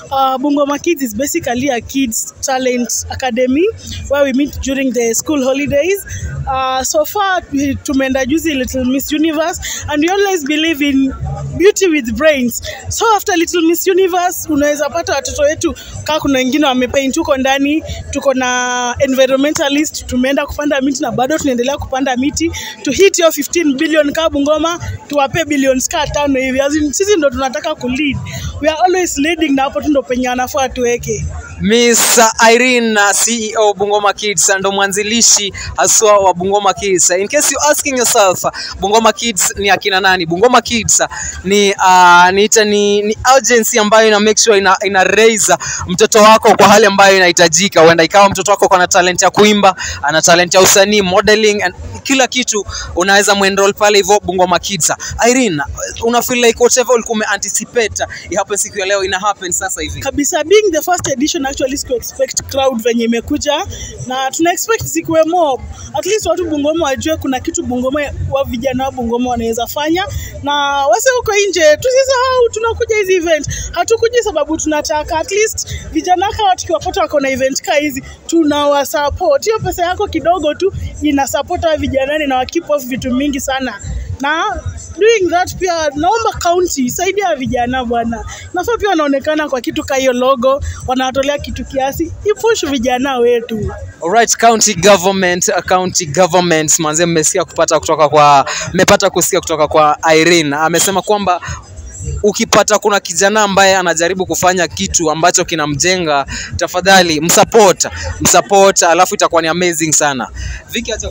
Uh, Bungoma Kids is basically a kids talent academy where we meet during the school holidays. Uh, so far we- tumeenda juzi Little Miss Universe and we always believe in beauty with brains. So after Little Miss Universe unaweza pata watoto wetu kaa kuna wengine wamepaint huko ndani, tuko na environmentalist, tumeenda kupanda miti na bado tunaendelea kupanda miti to hit hiyo 15 billion kaa Bungoma, tuwape billions kaa tano hivi. As in, sisi ndo tunataka kulead. We are always leading na hapo tu ndo penye anafaa tuweke. Miss Irene na CEO Bungoma Kids ndo mwanzilishi haswa wa Bungoma Kids. In case you asking yourself Bungoma Kids ni akina nani? Bungoma Kids ni uh, ni, ita, ni, ni agency ambayo ina make sure ina, ina raise mtoto wako kwa hali ambayo inahitajika. Huenda ikawa mtoto wako ana talent ya kuimba, ana talent ya usanii, modeling and kila kitu unaweza muenroll pale hivyo Bungoma Kids. Irene, una feel like whatever ulikuwa umeanticipate it happen siku ya leo ina happen sasa hivi? kabisa being the first edition actually siku expect crowd venye imekuja na tuna expect zikuwe mob at least watu Bungoma wajue kuna kitu Bungoma wa vijana wa Bungoma wanaweza fanya na wase huko nje tusisahau tunakuja hizi event hatukuji sababu tunataka at least vijana kawa tukiwapata wako na event kaa hizi tunawasupport hiyo pesa yako kidogo tu ina support hawa vijanani na wakeep off vitu mingi sana na doing that pia naomba county saidia vijana bwana nafaa pia wanaonekana kwa kitu ka hiyo logo wanawatolea kitu kiasi ipush vijana wetu Alright, county government, uh, county governments manze, mmesikia kupata kutoka kwa mmepata kusikia kutoka kwa Irene. Amesema kwamba ukipata kuna kijana ambaye anajaribu kufanya kitu ambacho kinamjenga, tafadhali msupport, msupport, alafu itakuwa ni amazing sana. Viki, acha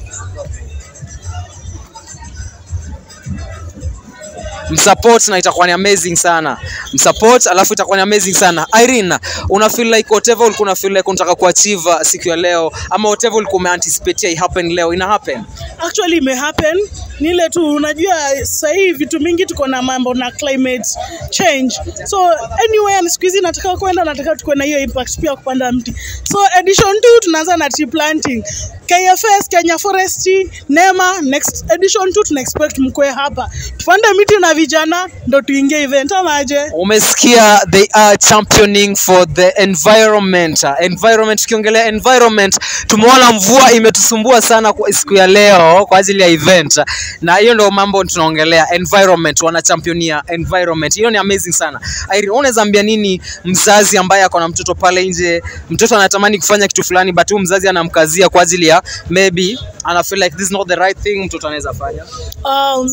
msupport na itakuwa ni amazing sana msupport alafu itakuwa ni amazing sana Irene una feel like whatever ulikuwa una feel like unataka kuachieve siku ya leo ama whatever ulikuwa umeanticipate i happen leo ina happen actually ime happen ni ile tu unajua sahii vitu mingi tuko na mambo na climate change so anyway siku hizi nataka kwenda nataka tukuwe na hiyo impact pia kupanda mti so edition 2 tunaanza na tree planting KFS Kenya Forestry NEMA next edition 2 tuna expect mkwe hapa tupande miti na vijana ndo tuingie event ama aje umesikia they are championing for the environment environment tukiongelea environment tumeona mvua imetusumbua sana kwa siku ya leo kwa ajili ya event na hiyo ndio mambo tunaongelea environment wanachampionia environment hiyo ni amazing sana Irene unaweza ambia nini mzazi ambaye ako na mtoto pale nje mtoto anatamani kufanya kitu fulani but huyu mzazi anamkazia kwa ajili ya maybe ana feel like this is not the right thing mtoto anaweza fanya um,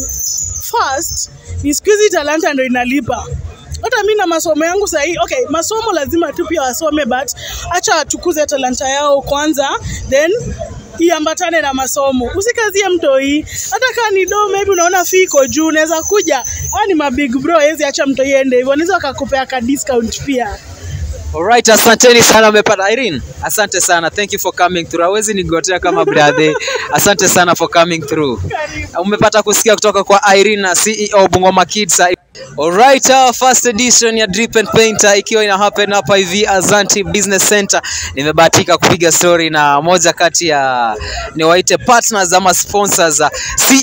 first ni siku hizi talanta ndo inalipa hata mi na masomo yangu sahii okay masomo lazima tu pia wasome but acha watukuze talanta yao kwanza then iambatane na masomo usikazie mtoi hata kaa ni do maybe unaona fee iko juu unaweza kuja aa ni mabig bro hezi acha mtoi ende hivyo naweza wakakupea ka discount pia Alright, asanteni sana umepata Irene. Asante sana. Thank you for coming through. Hawezi nigotea kama brother. Asante sana for coming through. Umepata kusikia kutoka kwa Irene na CEO Bungoma Kids. Alright, uh, first edition ya Drip and Painter ikiwa ina happen hapa hivi Azanti Business Center. Nimebahatika kupiga story na moja kati ya niwaite partners ama sponsors uh,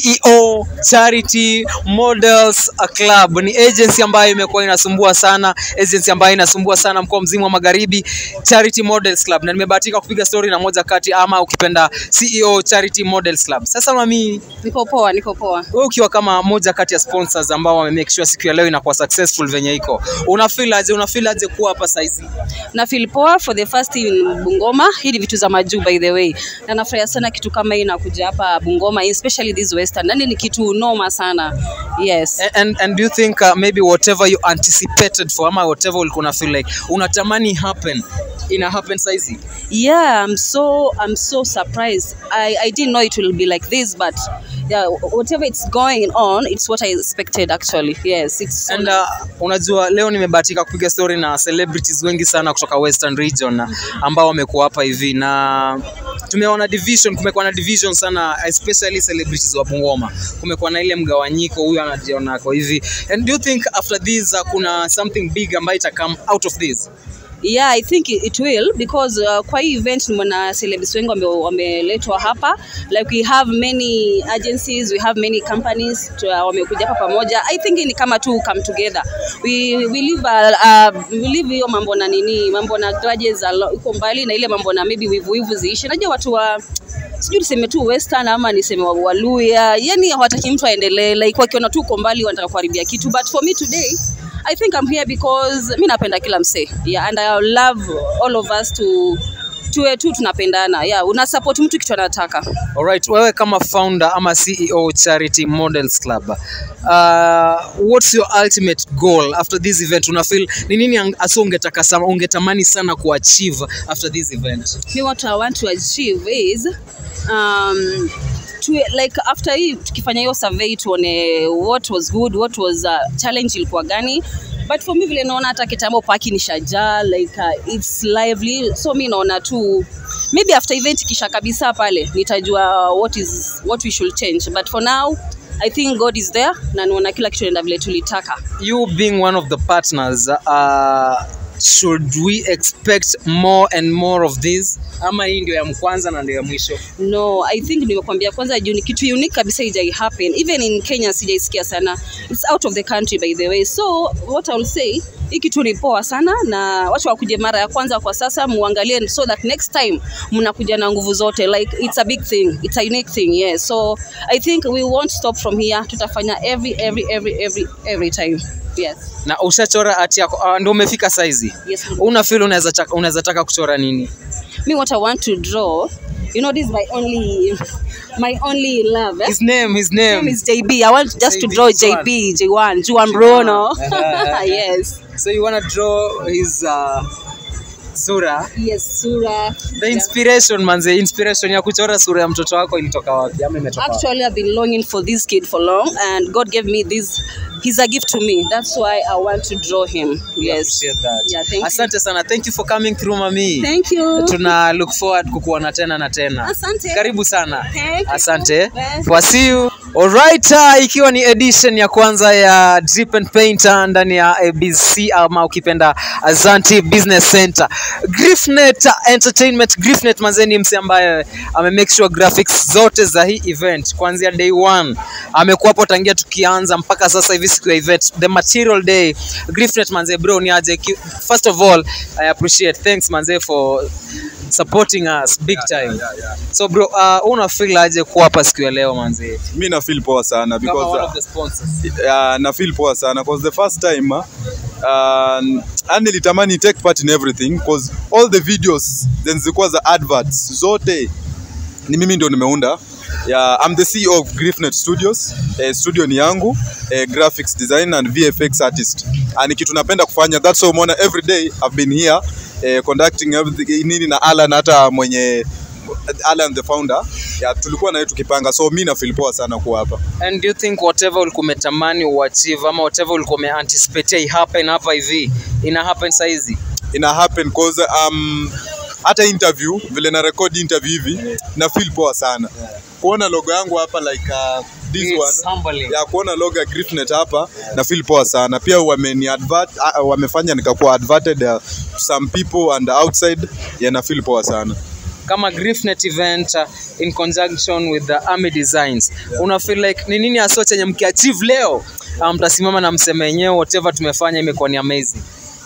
CEO Charity Models uh, Club. Ni agency ambayo imekuwa inasumbua sana, agency ambayo inasumbua sana mkoa mzima wa Magharibi, Charity Models Club. Na nimebahatika kupiga story na moja kati ama ukipenda CEO Charity Models Club. Sasa mami, Niko poa, niko poa. wewe ukiwa kama moja kati ya sponsors ambao wame make sure siku ya leo inakuwa successful venye iko, una feel aje? Una feel aje kuwa hapa saizi? na feel poa for the first in Bungoma. Hii ni vitu za majuu by the way, na nafurahia sana kitu kama hii inakuja hapa Bungoma, especially this western. Yani ni kitu noma sana. Yes. And, and do you think uh, maybe whatever you anticipated for ama whatever ulikuwa una feel like unatamani happen ina happen saizi? Yeah, I'm so I'm so surprised. I, I didn't know it will be like this, but yeah, whatever it's going on, it's what I expected actually. Yes, it's so And uh, unajua leo nimebahatika kupiga story na celebrities wengi sana kutoka Western region na ambao wamekuwa hapa hivi na tumeona division, kumekuwa na division sana especially celebrities wa Bungoma. Kumekuwa na ile mgawanyiko, huyu anajiona ako hivi. And do you think after this uh, kuna something big ambayo ita come out of this? yeah i think it it will because uh, kwa hii event mna celebs wengi wame- wameletwa hapa like we have many agencies we have many companies tu- uh, wamekuja hapa pamoja i think ni kama tu come together we, we live uh, uh, we live hiyo mambo na nini mambo na grudges a lo- iko mbali na ile mambo na maybe wivu wivu ziishi najua watu wa sijui niseme tu western ama niseme wa- waluya yani hawataki mtu aendelee like wakiona tu uko mbali wanataka kuharibia kitu but for me today I think I'm here because mi napenda kila msee yeah, and I love all of us to tuwe tu tunapendana yeah, una support mtu kitu anataka Alright, wewe kama founder ama CEO Charity Models Club, uh, what's your ultimate goal after this event? Una feel ni nini ang- hasa ungetaka sana ungetamani sana kuachieve after this event? me what I want to achieve is um, to, like after hii tukifanya hiyo survey tuone what was good what was uh, challenge ilikuwa gani but for me vile naona hata kitambo paki ni shajaa like uh, it's lively so mi naona tu maybe after event kisha kabisa pale nitajua what is what we should change but for now i think god is there na naona kila kitu naenda vile tulitaka You being one of the partners, uh, should we expect more and more of this? Ama hii ndio ya mkwanza na ndio ya mwisho? no i think nimekwambia kwanza juu ni kitu unique kabisa ijai happen even in kenya sijaisikia sana it's out of the country by the way so what iwill say hii kitu ni poa sana na wacha wakuje mara ya kwanza kwa sasa muangalie so that next time mnakuja na nguvu zote like it's a big thing it's a unique thing yes so i think we won't stop from here tutafanya every every every every every time yes Na ushachora ati yako uh, ndio umefika saizi? yes Una feel unaweza taka- unaweza taka kuchora nini? me what i want to draw you know this is my only my only love eh? His name, his name. name is JB. I want just to JB, draw which one? JB, J1, Juan Bruno. Uh-huh. yes. So you wanna draw his uh, sura? Yes, Sura. The inspiration manze, inspiration ya kuchora sura ya mtoto wako ilitoka wapi? Ama imetoka wapi? Actually, I've been longing for this kid for long, and God gave me this. He's a gift to me. That's why I want to draw him. Yes. Appreciate that. Yeah, thank Asante sana. Thank you for coming through mami. you. Thank you. Tuna look forward kukuona tena na tena. Asante. Karibu sana. Thank you. Asante. Bye. For see you. Alright, uh, ikiwa ni edition ya kwanza ya Drip and Paint uh, ndani ya ABC ama ukipenda Azanti Business Center. Griffnet Entertainment, Griffnet manze ni mse ambaye ame make sure graphics zote za hii event kuanzia day one amekuwa hapo tangia tukianza mpaka sasa hivi siku ya event the material day Griffnet manze bro ni aje Ki- first of all I appreciate thanks manze for supporting us big time so bro uh, una feel aje kuwa hapa siku ya leo manze mi na feel poa sana kama because one uh, of the sponsors uh, na feel poa sana because the first time uh, uh, nilitamani take part in everything because all the videos zenye zilikuwa za adverts zote ni mimi ndio nimeunda yeah, I'm the CEO of Griffnet Studios. Eh, studio ni yangu eh, graphics design and VFX artist. Ah, ni kitu napenda kufanya. That's why umeona every day I've been here eh, conducting everything nini na Alan hata mwenye Alan the founder. Yeah, tulikuwa naye tukipanga. So mimi na feel poa sana kuwa hapa. and do you think whatever ulikuwa umetamani uachieve ama whatever ulikuwa umeanticipate happen hapa hivi ina happen saizi ina happen cause um, hata interview vile na record interview hivi na feel poa sana kuona logo yangu hapa like uh, this It's one humbling. ya kuona logo ya Griffnet hapa na feel poa sana pia wameni advert uh, wamefanya nikakuwa adverted uh, to some people and outside yeah, na feel poa sana kama Griffnet event uh, in conjunction with the Army Designs yeah. una feel like ni nini hasa chenye mkiachieve leo uh, mtasimama na mseme wenyewe whatever tumefanya imekuwa ni amazing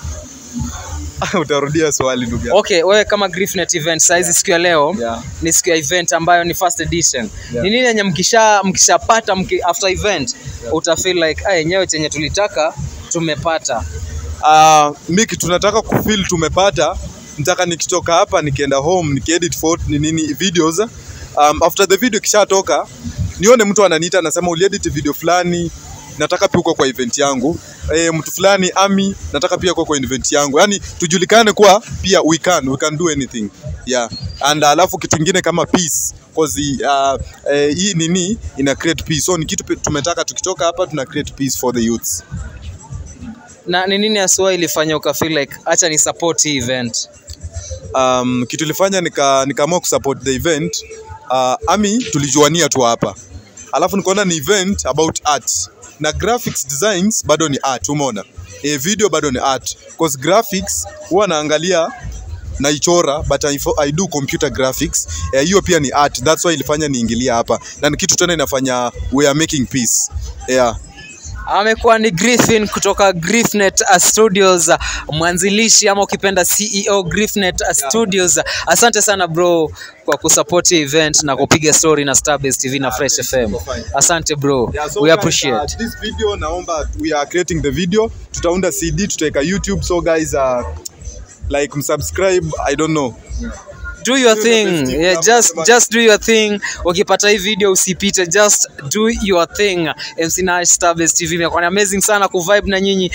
utarudia swali ndugu yangu okay wewe kama Griffnet event saizi siku ya leo Yeah. ni siku ya event ambayo ni first edition Yeah. ni nini yenye mkisha mkishapata mki, after event uta feel like ah yenyewe chenye tulitaka tumepata uh, mi kitu nataka kufeel tumepata nataka nikitoka hapa nikienda home nikiedit photo ni nini videos um, after the video kishatoka nione mtu ananiita anasema uliedit video fulani nataka pia uko kwa event yangu e, mtu fulani ami nataka pia uko kwa event yangu yani tujulikane kuwa pia we can we can do anything yeah and alafu kitu kingine kama peace cause uh, eh, hii nini ina create peace so ni kitu pe- tumetaka tukitoka hapa tuna create peace for the youths na ni nini haswa ilifanya uka feel like acha ni support hii event um, kitu ilifanya nika nikaamua kusupport the event uh, ami tulijuania tu hapa alafu nikaona ni event about art na graphics designs bado ni art umeona eh, video bado ni art cause graphics huwa naangalia naichora but I, fo- I do computer graphics Eh, hiyo pia ni art that's why ilifanya niingilia hapa na ni kitu tena inafanya we are making peace yeah amekuwa ni Griffin kutoka Griffnet uh, Studios, uh, mwanzilishi ama ukipenda CEO Griffnet uh, Studios. Asante sana bro kwa kusupport hii event na kupiga story na Starbase TV na Fresh FM. Asante bro, Yeah, so we guys, appreciate. uh, this video naomba we are creating the video tutaunda cd tutaweka youtube so guys uh, like msubscribe i don't know do your thing yeah, just just do your thing ukipata hii video usipite just do your thing MC Nash Starbase TV imekuwa ni amazing sana kuvibe na nyinyi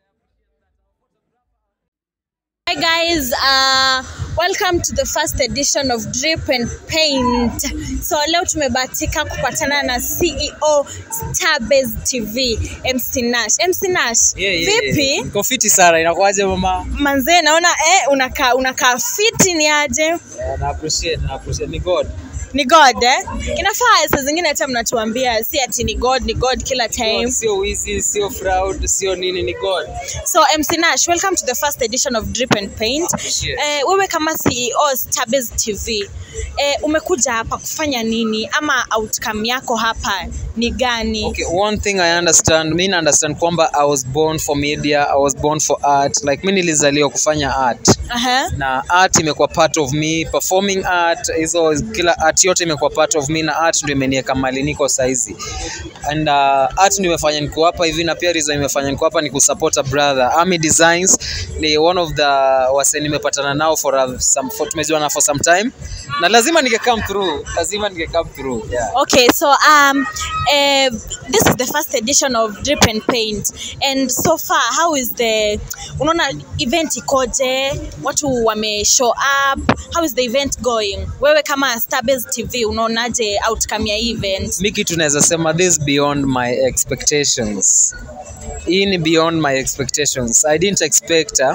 Hi guys, uh, welcome to the first edition of Drip and Paint. So leo tumebahatika kupatana na CEO Starbase TV, MC Nash. MC Nash, Yeah, yeah, vipi? yeah. Niko fiti sana inakuaje mama Manzee naona eh, unakaa unakaa fiti ni aje? yeah, na appreciate na appreciate ni god Ni God eh? Inafaa saa zingine hata mnatuambia si ati ni God, ni God kila time. sio wizi sio fraud sio nini ni god So MC Nash, welcome to the first edition of Drip and Paint. Appreciate. Eh, wewe kama CEO Starbase TV, eh, umekuja hapa kufanya nini ama outcome yako hapa ni gani? Okay, one thing I understand, mi na understand kwamba I was born for media, I was born for art. Like mi nilizaliwa kufanya art. Aha. Na art imekuwa part of me, performing art, hizo kila art yote imekuwa part of me na art ndio imeniweka mali niko saizi. And uh, art ndio imefanya niko hapa hivi na pia reason imefanya niko hapa ni kusupport a brother. Army Designs ni one of the wase nimepatana nao for a, some for, tumejuana for some time. Na lazima ninge come through, lazima ninge come through. Yeah. Okay, so um, uh, this is the first edition of Drip and Paint, and so far how is the unaona event ikoje? Watu wame show up. How is the event going? Wewe kama Starbase TV unaonaje outcome ya hii event? mi kitu naweza sema this beyond my expectations hii ni beyond my expectations i didn't expect uh,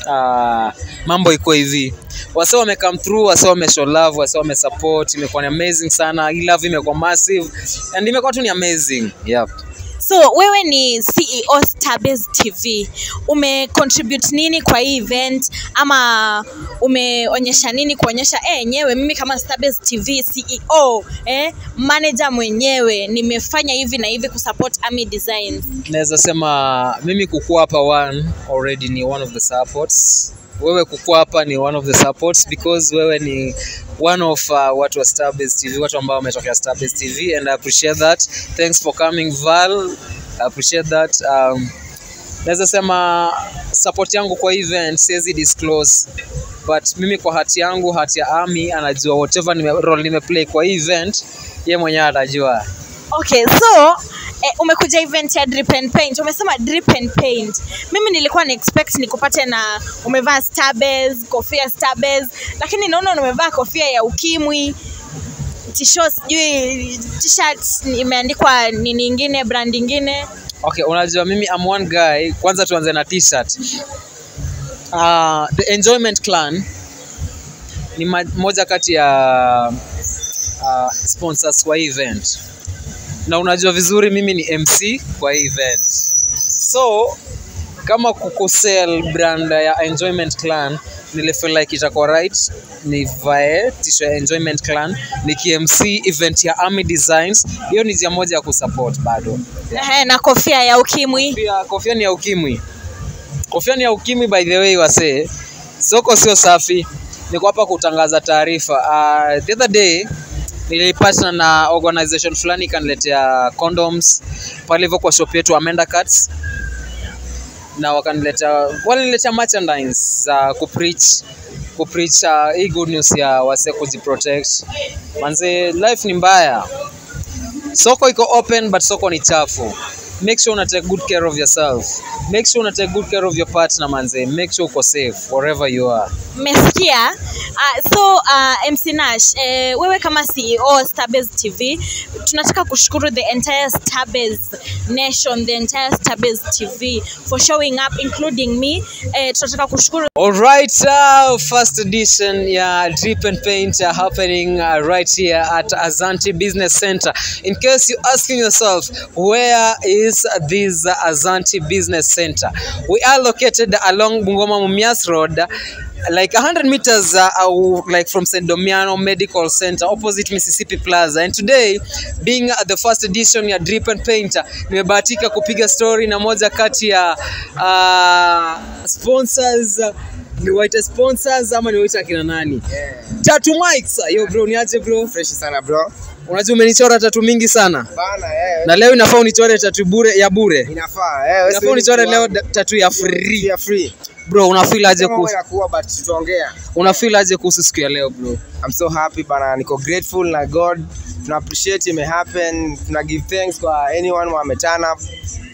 uh, mambo iko hivi wase wame come through wase wame show love wase wame support imekuwa ni amazing sana hii love imekuwa massive and imekuwa tu ni amazing yep. So wewe ni CEO Starbase TV, ume contribute nini kwa hii event ama umeonyesha nini kuonyesha eh, enyewe mimi kama Starbase TV CEO eh, manager mwenyewe nimefanya hivi na hivi kusupport Army Designs. naweza sema mimi kukua hapa one already ni one of the supports wewe kukua hapa ni one of the supports because wewe ni one of uh, watu wa Starbase TV watu ambao wametokea Starbase TV and I appreciate that thanks for coming Val I appreciate that um, naweza sema support yangu kwa event siwezi disclose but mimi kwa hati yangu hati ya Army anajua whatever nime, role nimeplay kwa hii event ye mwenyewe atajua Okay, so eh, umekuja event ya Drip and Paint. Umesema Drip and Paint. Mimi nilikuwa na expect nikupate na umevaa Starbase, kofia Starbase, lakini naona umevaa kofia ya ukimwi t-shirt sijui t-shirt imeandikwa nini ingine brand ingine Okay, unajua mimi I'm one guy. Kwanza tuanze na t-shirt. Uh, the Enjoyment Clan ni ma- moja kati ya uh, sponsors kwa hii event, na unajua vizuri mimi ni MC kwa hii event, so kama kukusell brand ya Enjoyment Clan nilifeel like itakuwa right nivae t-shirt ya Enjoyment Clan niki-MC event ya Army Designs. Hiyo ni njia moja ya kusupport bado. Ehe, na kofia ya ukimwi Kofia, kofia ni ya ukimwi. Kofia ni ya ukimwi by the way wasee. Soko sio safi. Niko hapa kutangaza taarifa. Uh, the other day nilipatana na organization fulani ikaniletea condoms pale hivyo kwa shop yetu Amanda Cuts na wakaniletea waliniletea merchandise za kupreach kupreach uh, hii good news ya wase kujiprotect. Manze life ni mbaya. Soko iko open but soko ni chafu. Make sure una take good care of yourself. Make sure una take good care of your partner manze. Make sure uko safe wherever you are. mmesikia Uh, so uh, MC Nash, eh, wewe kama CEO wa Starbase TV, tunataka kushukuru the entire Starbase nation, the entire Starbase TV for showing up including me. Eh, tunataka kushukuru Alright, uh, first edition ya Drip and Paint uh, happening uh, right here at Azanti Business Center. In case you're asking yourself, where is this uh, Azanti Business Center? We are located along Bungoma Mumias Road, like 100 meters uh, uh, like from St. Domiano Medical Center opposite Mississippi Plaza. And today being uh, the first edition ya Drip and Paint, uh, nimebahatika kupiga story na moja kati ya uh, sponsors uh, niwaite sponsors ama niwaite akina nani? Tatu Mics. Yo bro, niaje bro? Fresh sana bro. Unajua umenichora tatu mingi sana. Bana eh. Na leo inafaa unichore tatu bure ya bure. Inafaa eh. wewe Inafaa unichore leo da- tatu ya free. Ya free. Bro, unafeel aje Kama kuhusu ya kuwa but tutaongea. unafeel aje kuhusu siku ya leo bro? I'm so happy bana, niko grateful na God. Tuna appreciate ime happen. Tuna give thanks kwa anyone who ame turn up.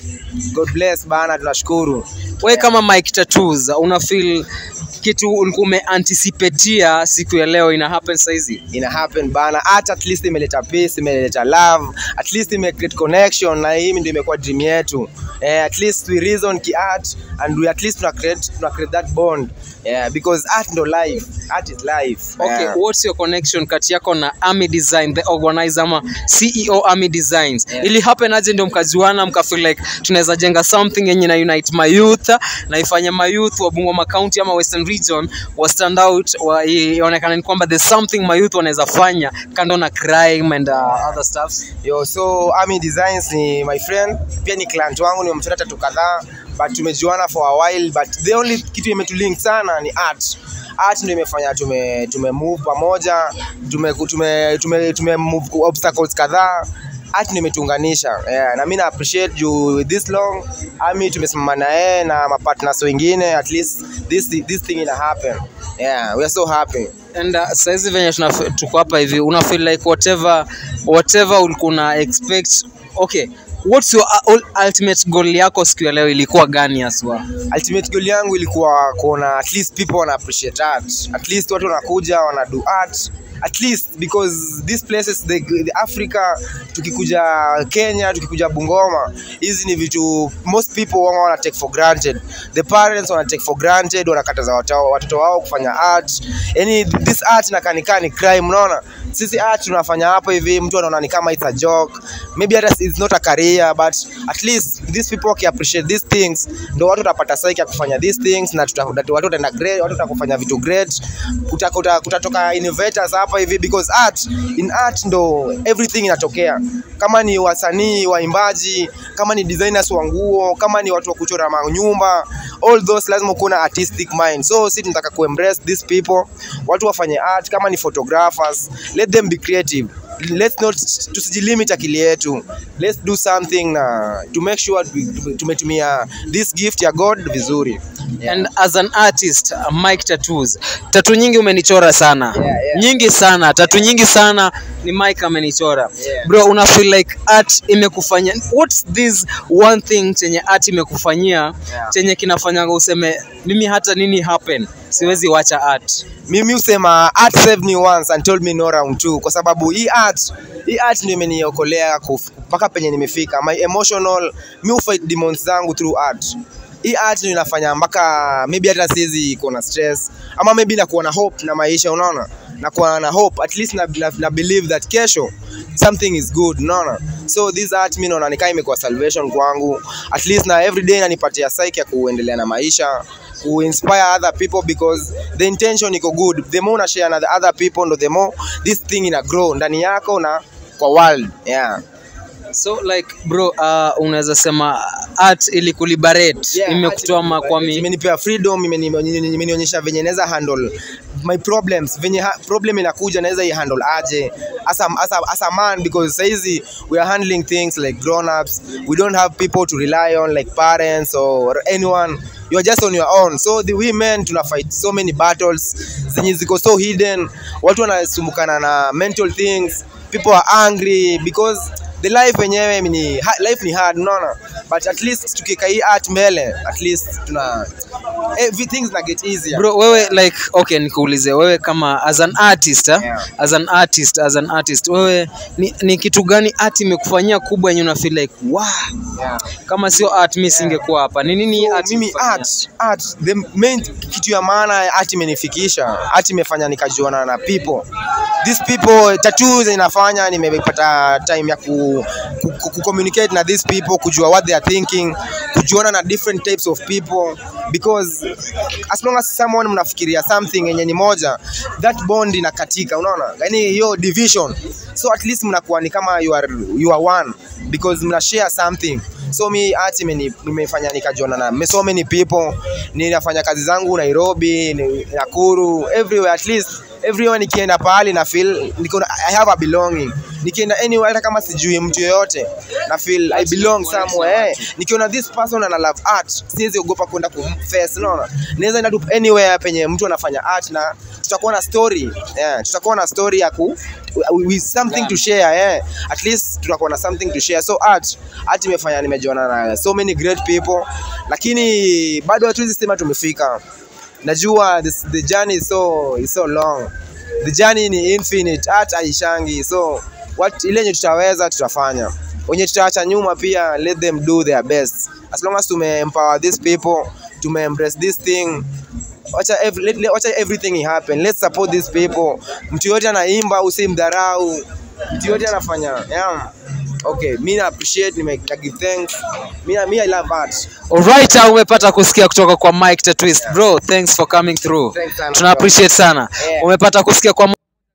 God bless bana, tunashukuru. Wewe kama Mike Tattoos una feel kitu ulikuwa umeanticipatea siku ya leo ina happen saizi? ina happen bana hata at least imeleta peace imeleta love at least ime create connection na hii ndio imekuwa dream yetu eh, at least we reason ki art and we at least tuna create tuna create that bond yeah, because art ndo life art is life Okay, yeah. what's your connection kati yako na Army Design the organizer ama CEO Army Designs? Yeah. Ili happen aje ndio mkajuana mka feel like tunaweza jenga something yenye na unite my youth na ifanye my youth wa Bungoma County ama Western Region wa stand out wa ionekane ni kwamba there's something my youth wanaweza fanya kando na crime and uh, other stuff. Yo, so Army Designs ni my friend, pia ni client wangu, nimemchora tatu kadhaa but tumejuana for a while but the only kitu imetulink sana ni art art ndio imefanya tume tume move pamoja tume tume tume, tume move obstacles kadhaa art ndio imetuunganisha yeah, na mimi na appreciate juu this long Army tumesimama na yeye na mapartners wengine at least this this thing ina happen yeah we are so happy And uh, saizi venye tunaf- tuko hapa hivi una feel like whatever whatever ulikuwa una expect okay what's your uh, ul- ultimate goal yako siku ya leo ilikuwa gani haswa ultimate goal yangu ilikuwa kuona at least people wana appreciate art at least watu wanakuja wana do art at least because these places the, the africa tukikuja kenya tukikuja bungoma hizi ni vitu most people wanga wana take for granted the parents wana take for granted wanakataza watoto watoto wao kufanya art yani this art inakanika ni crime unaona sisi art tunafanya hapa hivi mtu anaona ni kama it's a joke maybe hata it's not a career but at least these people waki appreciate these things ndo watu watapata saiki ya kufanya these things na tuta, watu wataenda great watu watakufanya vitu great kuta, kuta, kutatoka innovators hapa hivi because art in art ndo everything inatokea kama ni wasanii waimbaji kama ni designers wa nguo kama ni watu wa kuchora manyumba all those lazima kuwa na artistic mind so si tunataka kuembrace these people watu wafanye art kama ni photographers let them be creative let's not tusijilimit akili yetu let's do something na to make sure we- tumetumia this gift ya god vizuri and as an artist uh, Mike Tattoos tatu nyingi umenichora sana Yeah, yeah. nyingi sana tatu nyingi sana ni Mike amenichora Yeah. bro una feel like art imekufanya what's this one thing chenye art imekufanyia Yeah. chenye kinafanyanga useme mimi hata nini happen siwezi wacha art mimi husema art saved me once and told me no round two kwa sababu hii art hii art ndio imeniokolea kuf- mpaka penye nimefika my emotional mi hufight demons zangu through art hii art ndio inafanya mpaka maybe hata siwezi kuwa na stress ama maybe nakuwa na hope na maisha unaona nakuwa na hope at least na, na, na believe that kesho something is good unaona so this art mi naona nikaa imekuwa salvation kwangu at least na every day inanipatia psyche ya kuendelea na maisha kuinspire other people because the intention iko good the more una share na the other people ndo the more this thing ina grow ndani yako na kwa world yeah so like bro uh, unaweza sema art ili kuliberate Yeah, imekutoa makwami imenipea freedom imeni- imenionyesha venye naweza handle my problems venye ha problem inakuja naweza i handle aje as a, as a, as a man because saizi we are handling things like grown ups we don't have people to rely on like parents or anyone you are just on your own so the women tuna fight so many battles zenye ziko so hidden watu wanasumbukana na mental things people are angry because the life wenyewe ni ha- life ni hard unaona but at least tukika hii art mbele at least tuna everything's na get easier bro wewe like okay nikuulize wewe kama as an artist eh? Yeah. as an artist as an artist wewe ni, ni kitu gani art imekufanyia kubwa yenye una feel like wow Yeah. kama sio art mimi singekuwa hapa ni nini So, art mimi imekufanyia? art art the main kitu ya maana art imenifikisha art imefanya nikajuana na people these people tattoos inafanya nimepata time ya ku, ku, ku, ku communicate na these people kujua what they are thinking kujuana na different types of people because as long as someone mnafikiria something yenye ni moja that bond inakatika unaona yani hiyo division so at least mnakuwa ni kama you are, you are one because mna share something so mi art imeni- imefanya nikajuana na so many people ninafanya kazi zangu nairobi ni- nakuru everywhere at least everywhere nikienda pahali na feel niko na, i have a belonging nikienda anywhere hata kama sijui mtu yoyote na feel i belong somewhere eh. nikiona this person ana love art siwezi ogopa kwenda kumface unaona naweza enda tu anywhere penye mtu anafanya art na tutakuwa na story yeah, tutakuwa na story ya ku with something to share yeah. at least tutakuwa na something to share so art art imefanya nimejiona na so many great people lakini bado hatuwezi sema tumefika najua this, the journey is so, is so long the journey ni infinite art haishangi so what ile yenye tutaweza tutafanya wenye tutaacha nyuma pia let them do their best as long as tume empower these people tume embrace this thing wacha ev let, let, wacha everything happen let's support these people mtu yote anaimba usimdharau mtu yote anafanya yeah. okay mi na appreciate nime na give thanks mi na- mi i love art Alright, uh, umepata kusikia kutoka kwa Mike the Twist. Bro, thanks for coming through. Thanks sana, Tuna bro. appreciate sana. Yeah. Umepata kusikia kwa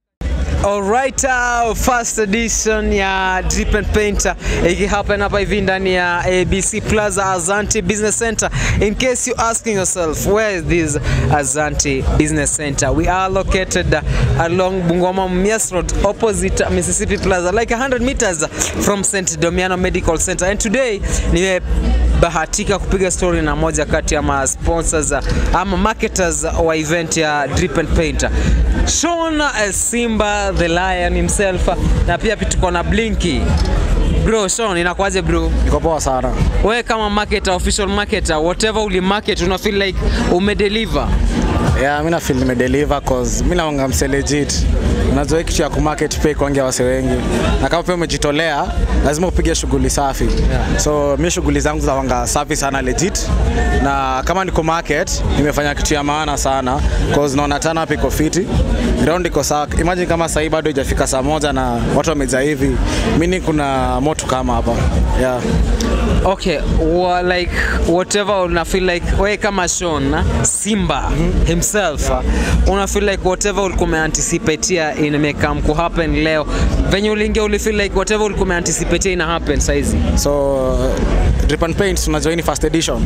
Alright, uh, first edition ya Drip and Paint uh, ikihappen hapa hivi ndani ya ABC Plaza Azanti Business Center. In case you asking yourself where is this Azanti Business Center? We are located uh, along Bungoma Mumias Road opposite Mississippi Plaza like 100 meters from St. Domiano Medical Center. And today nimebahatika kupiga story na moja kati ya ma sponsors uh, ama marketers wa event ya Drip and Paint. Sean uh, Simba the Lion himself uh, na pia tuko na Blinky. Bro, Sean, inakuaje bro? Niko poa sana. Wewe kama marketer, official marketer, whatever uli market una feel like umedeliver. Yeah, mimi na feel nimedeliver cause mimi naonga mse legit. Unajua hii kitu ya kumarket pay kuangia wase wengi. Na kama pia umejitolea, lazima upige shughuli safi. Yeah. So mimi shughuli zangu za wanga safi sana legit. Na kama niko market, nimefanya kitu ya maana sana cause naona tana hapa iko fiti. Ground iko sawa. Imagine kama sasa bado haijafika saa moja na watu wamejaa hivi. Mimi kuna moto kama hapa. Yeah. Okay, wa, like whatever una feel like wewe kama Sean Simba himself una feel like whatever ulikuwa umeanticipatea imekam ku happen leo venye uliingia uli feel like whatever ulikuwa umeanticipatea ina happen saizi so drip and paint unajua hii ni first edition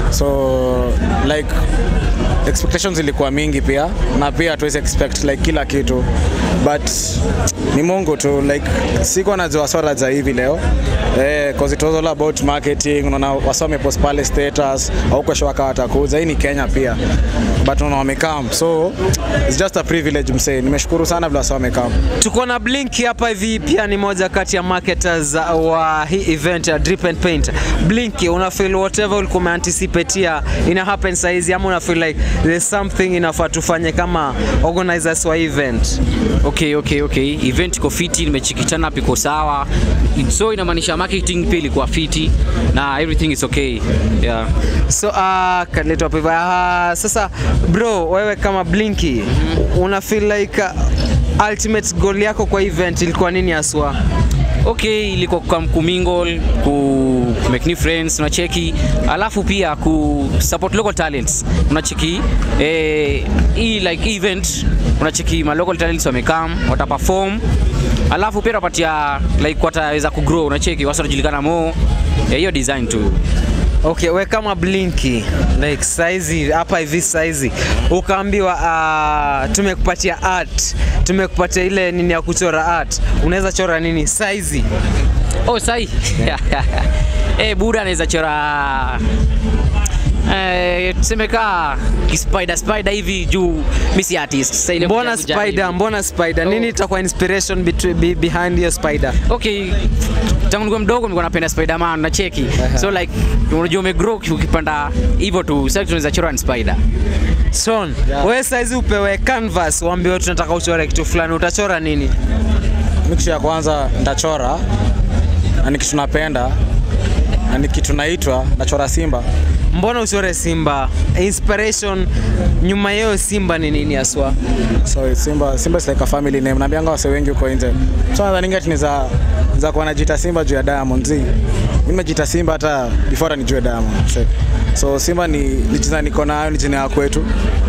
so like expectations ilikuwa mingi pia na pia hatuwezi expect like kila kitu but ni mungu tu like sikuwa najua swala za hivi leo eh, cause it was all about marketing unaona wasa wamepost pale status au kesho waka watakuja hii ni kenya pia but unaona wamekam so it's just a privilege msee nimeshukuru sana vile wasa wamekam tuko na Blink hapa hivi, pia ni moja kati ya marketers wa hii event ya Drip and Paint. Blink, una feel whatever ulikuwa umeanticipatea ina happen saizi, ama una feel like there's something inafaa tufanye kama organizers wa event? Okay, okay, okay. Event iko fiti, nimechikichana hapa iko sawa. So inamaanisha marketing pia ilikuwa fiti na everything is okay. Yeah. So uh, kaletwa hapa hivi. Uh, sasa bro, wewe kama Blinky una feel like uh, ultimate goal yako kwa event ilikuwa nini haswa? Okay, ilikuwa kwa kumingle, ku make new friends, unacheki. Alafu pia ku support local talents. Unacheki eh hii like event unacheki ma local talents wamekam, wataperform. Alafu pia tunapatia like wataweza kugrow, unacheki wasa wanajulikana mo. Eh, hiyo design tu. Okay, we kama Blinky like saizi hapa hivi saizi ukaambiwa uh, tumekupatia art, tumekupatia ile nini ya kuchora art, unaweza chora nini saizi? Oh, sai. eh, Buda anaweza chora Eh, tuseme kaa kispider spider hivi juu mi si artist. Sasa ile mbona kuja kujaribu. spider mbona spider nini itakuwa inspiration between- be- behind your spider okay tangu nikuwa mdogo nilikuwa napenda spiderman na cheki so like unajua umegrow ukipanda hivyo tu sasa tunaweza chora ni spider son wewe saizi upewe canvas uambiwe tunataka uchore kitu fulani utachora nini mi kitu ya kwanza ntachora na ni kitu napenda na ni kitu naitwa nachora simba mbona uchore simba inspiration nyuma yao simba ni nini haswa so simba simba is like a family name naambianga wase wengi huko nje so nadhani ati ni za za kuwa najiita simba juu ya diamond zi mimi nimejiita simba hata before hata nijue diamond so, so simba ni ni jina niko nayo ni jina ya kwetu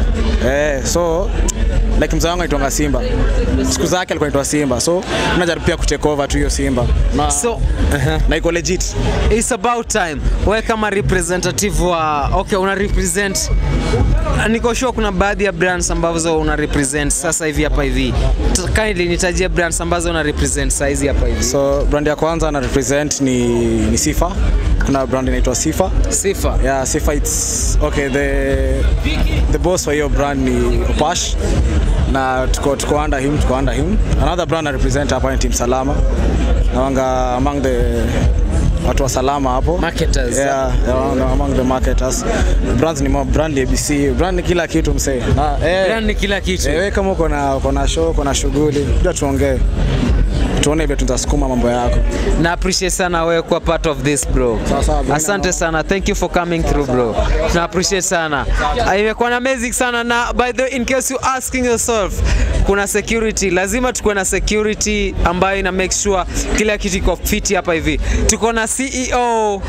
eh so like mzee wangu anaitwanga simba siku zake alikuwa anaitwa simba so tunajaribu pia kutake over tu hiyo simba na, so na iko legit it's about time wewe kama representative wa okay una represent niko sure kuna baadhi ya brands ambazo una represent sasa hivi hapa hivi T- kindly nitajie brands ambazo una represent saa hizi hapa hivi so brand ya kwanza na represent ni, ni sifa kuna brand inaitwa sifa sifa yeah sifa it's okay the the boss wa hiyo brand ni opash na tuko tuko under him tuko under him another brand I represent hapa ni team salama nawanga among the watu wa salama hapo marketers yeah, yeah among the marketers brands ni mo- brand ni ABC brand ni kila kitu msee na eh brand ni kila kitu eh, wewe kama uko na uko na show uko na shughuli ndio tuongee tuone vile tutasukuma mambo yako na appreciate sana wewe kuwa part of this bro asante sana thank you for coming through bro na appreciate sana Ah, imekuwa na amazing sana na by the way, in case you asking yourself kuna security lazima tukuwe na security ambayo ina make sure kila kitu iko fiti hapa hivi tuko na CEO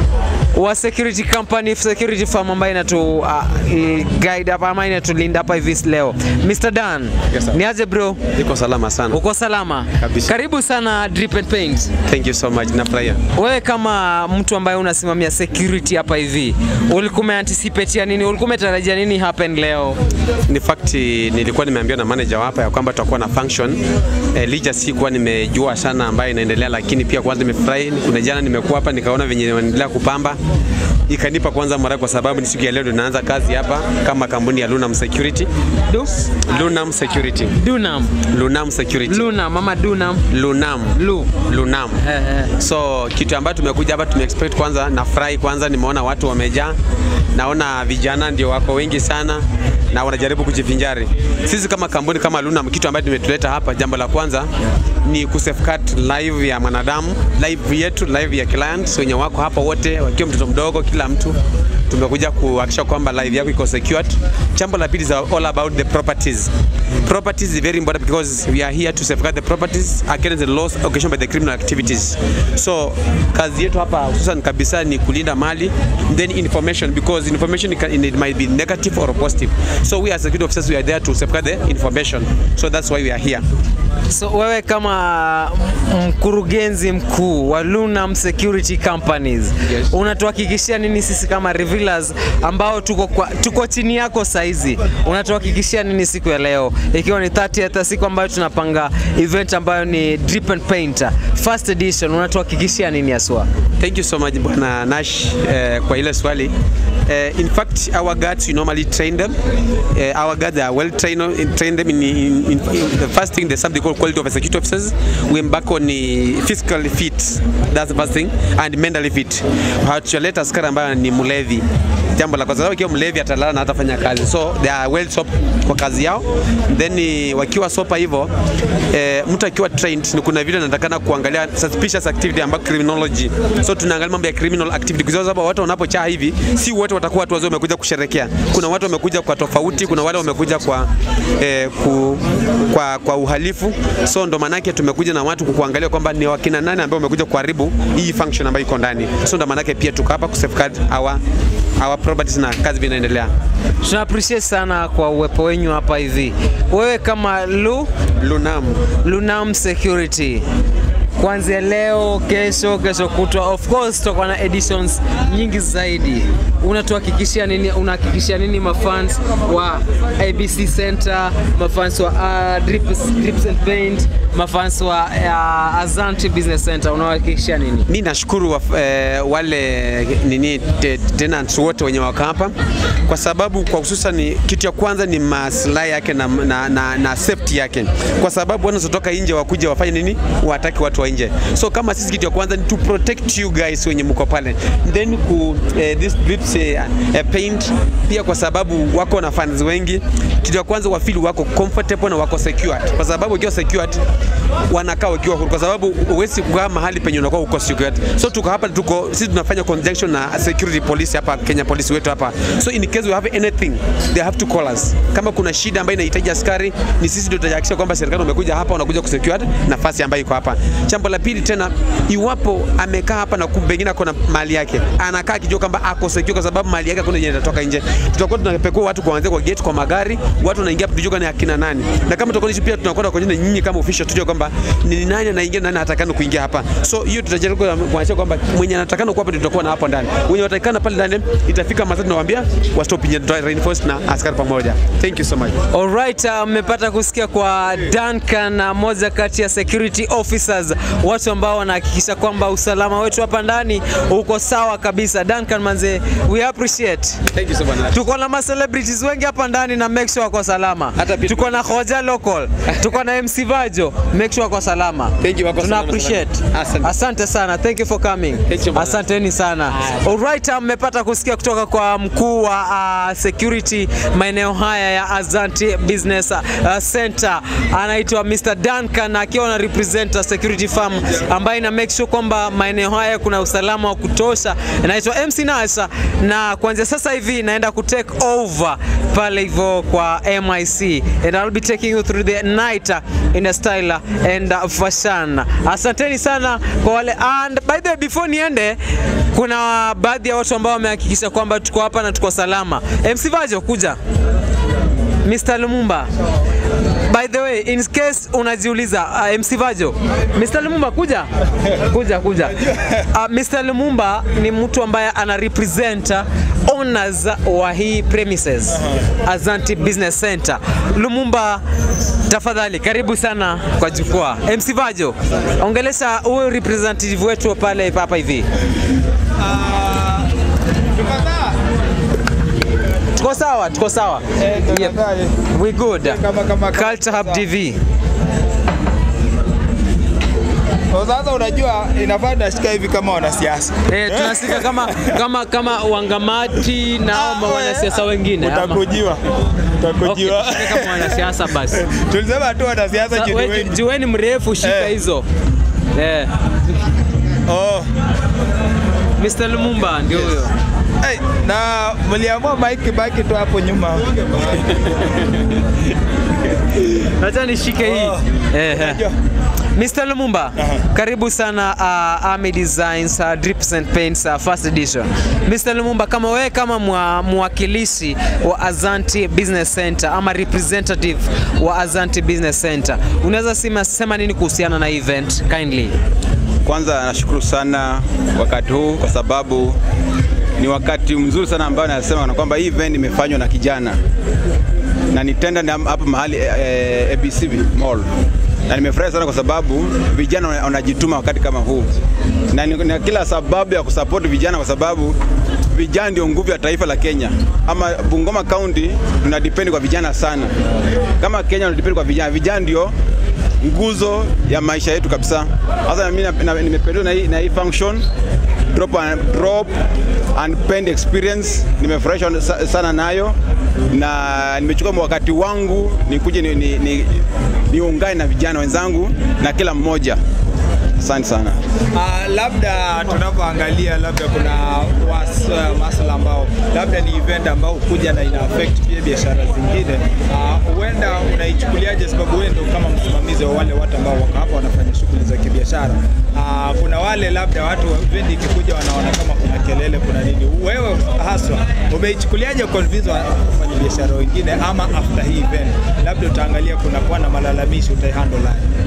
wa security company security firm ambayo inatu uh, i- guide hapa ama inatulinda hapa hivi leo Mr. Dan Yes, sir. ni aje bro Niko salama sana. uko salama Kabisa. karibu sana Drip and Paint Thank you so much. Nafurahia. wewe kama mtu ambaye unasimamia security hapa hivi ulikuwa umeanticipate nini ulikuwa umetarajia nini happen leo Ni fact nilikuwa nimeambiwa na manager hapa ya kwamba tutakuwa na function. Eh, licha sikuwa nimejua sana ambayo inaendelea, lakini pia kwanza nimefurahi. Kuna jana nimekuwa hapa nikaona venye wanaendelea kupamba ikanipa kwanza mara kwa sababu ni siku ya leo ndio naanza kazi hapa kama kampuni ya Lunam Security. Du? Lunam Security. Dunam. Lunam Security. Lunam mama Dunam. Lunam. Lu. Lunam. So kitu ambacho tumekuja hapa tumeexpect kwanza, nafurahi kwanza, nimeona watu wamejaa, naona vijana ndio wako wengi sana na wanajaribu kujivinjari. Sisi kama kampuni kama Lunam, kitu ambacho tumetuleta hapa, jambo la kwanza ni kusafeguard live ya mwanadamu, live yetu, live ya clients wenye wako hapa wote, wakiwa mtoto mdogo, kila mtu tumekuja kuhakikisha kwamba live yako iko secured. Jambo la pili is all about the properties. Properties is very important because we are here to safeguard the properties against the loss occasioned by the criminal activities. So kazi yetu hapa hususan kabisa ni kulinda mali then information because information can, it might be negative or positive. So we as security officers we are there to safeguard the information. So that's why we are here. So wewe kama mkurugenzi mkuu wa Lunam Security Companies yes. unatuhakikishia nini sisi kama revealers ambao tuko, kwa, tuko chini yako saizi? Unatuhakikishia nini siku ya leo ikiwa ni 30th siku ambayo tunapanga event ambayo ni Drip and Paint first edition, unatuhakikishia nini haswa? Thank you so much Bwana Nash uh, kwa ile swali. Uh, in fact, our guards, we normally train them. Uh, our guards are well trained, train them in, in, in, in the first thing, there's something called quality of security officers. We embark on uh, physically fit, that's the first thing, and mentally fit. Hatujaleta askari ambayo ni mlevi. Jambo la kwanza, sababu ikiwa mlevi atalala na hatafanya kazi, so they are well sop kwa kazi yao. Then uh, wakiwa sopa hivyo, eh, mtu akiwa trained, ni kuna vile anatakana kuangalia suspicious activity ambayo criminology. So tunaangalia mambo ya criminal activity kwa sababu watu wanapochaa hivi, si wote watakuwa watu wazee wamekuja kusherekea. Kuna watu wamekuja kwa tofauti, kuna wale wamekuja kwa eh, ku, kwa, kwa uhalifu. So ndo maanake tumekuja na watu kuangalia kwamba ni wakina nani ambao wamekuja kuharibu hii function ambayo iko ndani. So ndo maanake pia tuko hapa kusafeguard our our properties na kazi vinaendelea. Tuna appreciate sana kwa uwepo wenyu hapa hivi. Wewe kama Lu Lunam Lunam Security kuanzia leo, kesho, kesho kutwa. Of course tutakuwa na editions nyingi zaidi. Unatuhakikishia nini? Unahakikishia nini mafans wa ABC Center, mafans wa uh, Drips, Drips and Paint, mafans wa uh, Azanti Business Center, unawahakikishia nini? mi nashukuru wa, eh, wale nini te, tenants wote wenye wako hapa kwa sababu kwa hususan kitu ya kwanza ni maslahi yake na, na, na, na safety yake, kwa sababu wanazotoka nje wakuja wafanye nini, wataki watu wa nje. So kama sisi, kitu ya kwanza ni to protect you guys wenye mko pale, then ku eh, this drips eh, eh, paint pia, kwa sababu wako na fans wengi. Kitu ya kwanza wafili wako comfortable na wako secured, kwa sababu ukiwa secured wanakaa wakiwa huru, kwa sababu huwezi kukaa mahali penye unakuwa uko secured. So tuko hapa, tuko sisi tunafanya conjunction na security police hapa Kenya, polisi wetu hapa. So in case we have anything they have to call us. Kama kuna shida ambayo inahitaji askari, ni sisi ndio tutahakikisha kwamba serikali umekuja hapa, unakuja kusecure nafasi ambayo iko hapa. Jambo la pili tena, iwapo amekaa hapa na kumbe pengine ako na mali yake, anakaa akijua kwamba ako secure, kwa sababu mali yake hakuna yenye itatoka nje. Tutakuwa tunapekua watu kuanzia kwa gate, kwa magari, watu wanaingia tujue ni akina nani, na kama tutakuwa pia tunakwenda kwa nyinyi kama official, tujue kwamba ni nani anaingia na nani hatakana kuingia hapa. So hiyo tutajaribu kuhakikisha kwamba mwenye anatakana kuwa hapa ndio tutakuwa na hapo ndani, wenye wataikana pale ndani itafika masaa tunawaambia wa stop nje, tuta reinforce na askari pamoja. Thank you so much. Alright, uh, mmepata kusikia kwa Duncan, uh, moja kati ya security officers, watu ambao wanahakikisha kwamba usalama wetu hapa ndani uko sawa kabisa. Duncan manze, we appreciate. Thank you so much. Tuko na ma celebrities wengi hapa ndani na make sure wako salama. Tuko na Hoja Local, tuko na MC Vajo, make sure wako salama. Thank you, wako Tuna salama appreciate. sana. Asante. Asante sana. Thank you for coming. Asanteni sana. Alright, uh, mmepata kusikia kutoka kwa mkuu wa uh, security maeneo haya ya Azanti Business uh, Center anaitwa Mr. Duncan akiwa na represent security firm ambaye ina make sure kwamba maeneo haya kuna usalama wa kutosha. Anaitwa MC Nasa na kuanzia sasa hivi naenda ku take over pale hivyo kwa MIC and I'll be taking you through the night uh, in a style uh, and uh, fashion. Asanteni sana kwa wale and by the way before niende kuna baadhi ya watu ambao wamehakikisha kwamba tuko hapa na tuko salama. MC Vajo kuja. Mr. Lumumba. By the way, in case unajiuliza uh, MC Vajo, Mr. Lumumba kuja. Kuja kuja. Uh, Mr. Lumumba ni mtu ambaye ana represent owners wa hii premises Azanti Business Center. Lumumba, tafadhali karibu sana kwa jukwaa. MC Vajo, ongelesha huyu representative wetu pale hapa hivi. Tuko sawa, tuko sawa. Yep. We good. Culture Hub TV. Sasa unajua inafaa tunashika hivi kama wanasiasa. Eh, tunasika kama kama kama wangamati na hao wanasiasa wengine. ama? Utakujiwa. Utakujiwa. Okay, tushike kama wanasiasa basi. Tulisema tu wanasiasa Sa- juu ni we- wengi. Jueni mrefu shika hizo. Eh. Oh. Mr. Lumumba ndio huyo. Hey, na mliamua Mike baki tu hapo nyuma. Acha nishike hii. Eh. eh. Mr. Lumumba, karibu sana uh, Army Designs uh, Drips and Paints uh, first edition. Mr. Lumumba, kama wewe kama mwa, mwakilishi wa Azanti Business Center ama representative wa Azanti Business Center, unaweza sema, sema nini kuhusiana na event kindly? Kwanza nashukuru sana wakati huu kwa sababu ni wakati mzuri sana ambao nasema na kwamba hii event imefanywa na kijana na nitenda na hapa mahali eh, eh, ABC Mall na nimefurahi sana kwa sababu vijana wana- wanajituma wakati kama huu na ni na kila sababu ya kusupport vijana kwa sababu vijana ndio nguvu ya taifa la Kenya. Ama Bungoma County tuna depend kwa vijana sana, kama Kenya tuna depend kwa vijana. Vijana ndio nguzo ya maisha yetu kabisa. Sasa mimi na- na- nimependezwa na hii na hii function drop and, drop and paint experience, nimefurahishwa sa- sana nayo na nimechukua wakati wangu nikuje ni, ni, ni, niungane na vijana wenzangu na kila mmoja. Asante sana. Uh, labda tunapoangalia labda kuna was, uh, masuala ambao labda ni event ambao kuja na ina affect pia biashara zingine. Ah, Huenda uh, unaichukuliaje, sababu wewe ndio kama msimamizi wa wale watu ambao wako hapa wanafanya shughuli za kibiashara. Uh, kuna wale labda watu event ikikuja wanaona kama kuna kelele, kuna nini. Wewe haswa umeichukuliaje convince wa wafanya biashara wengine, ama after hii event labda utaangalia kuna kuwa na malalamishi utaihandle aje?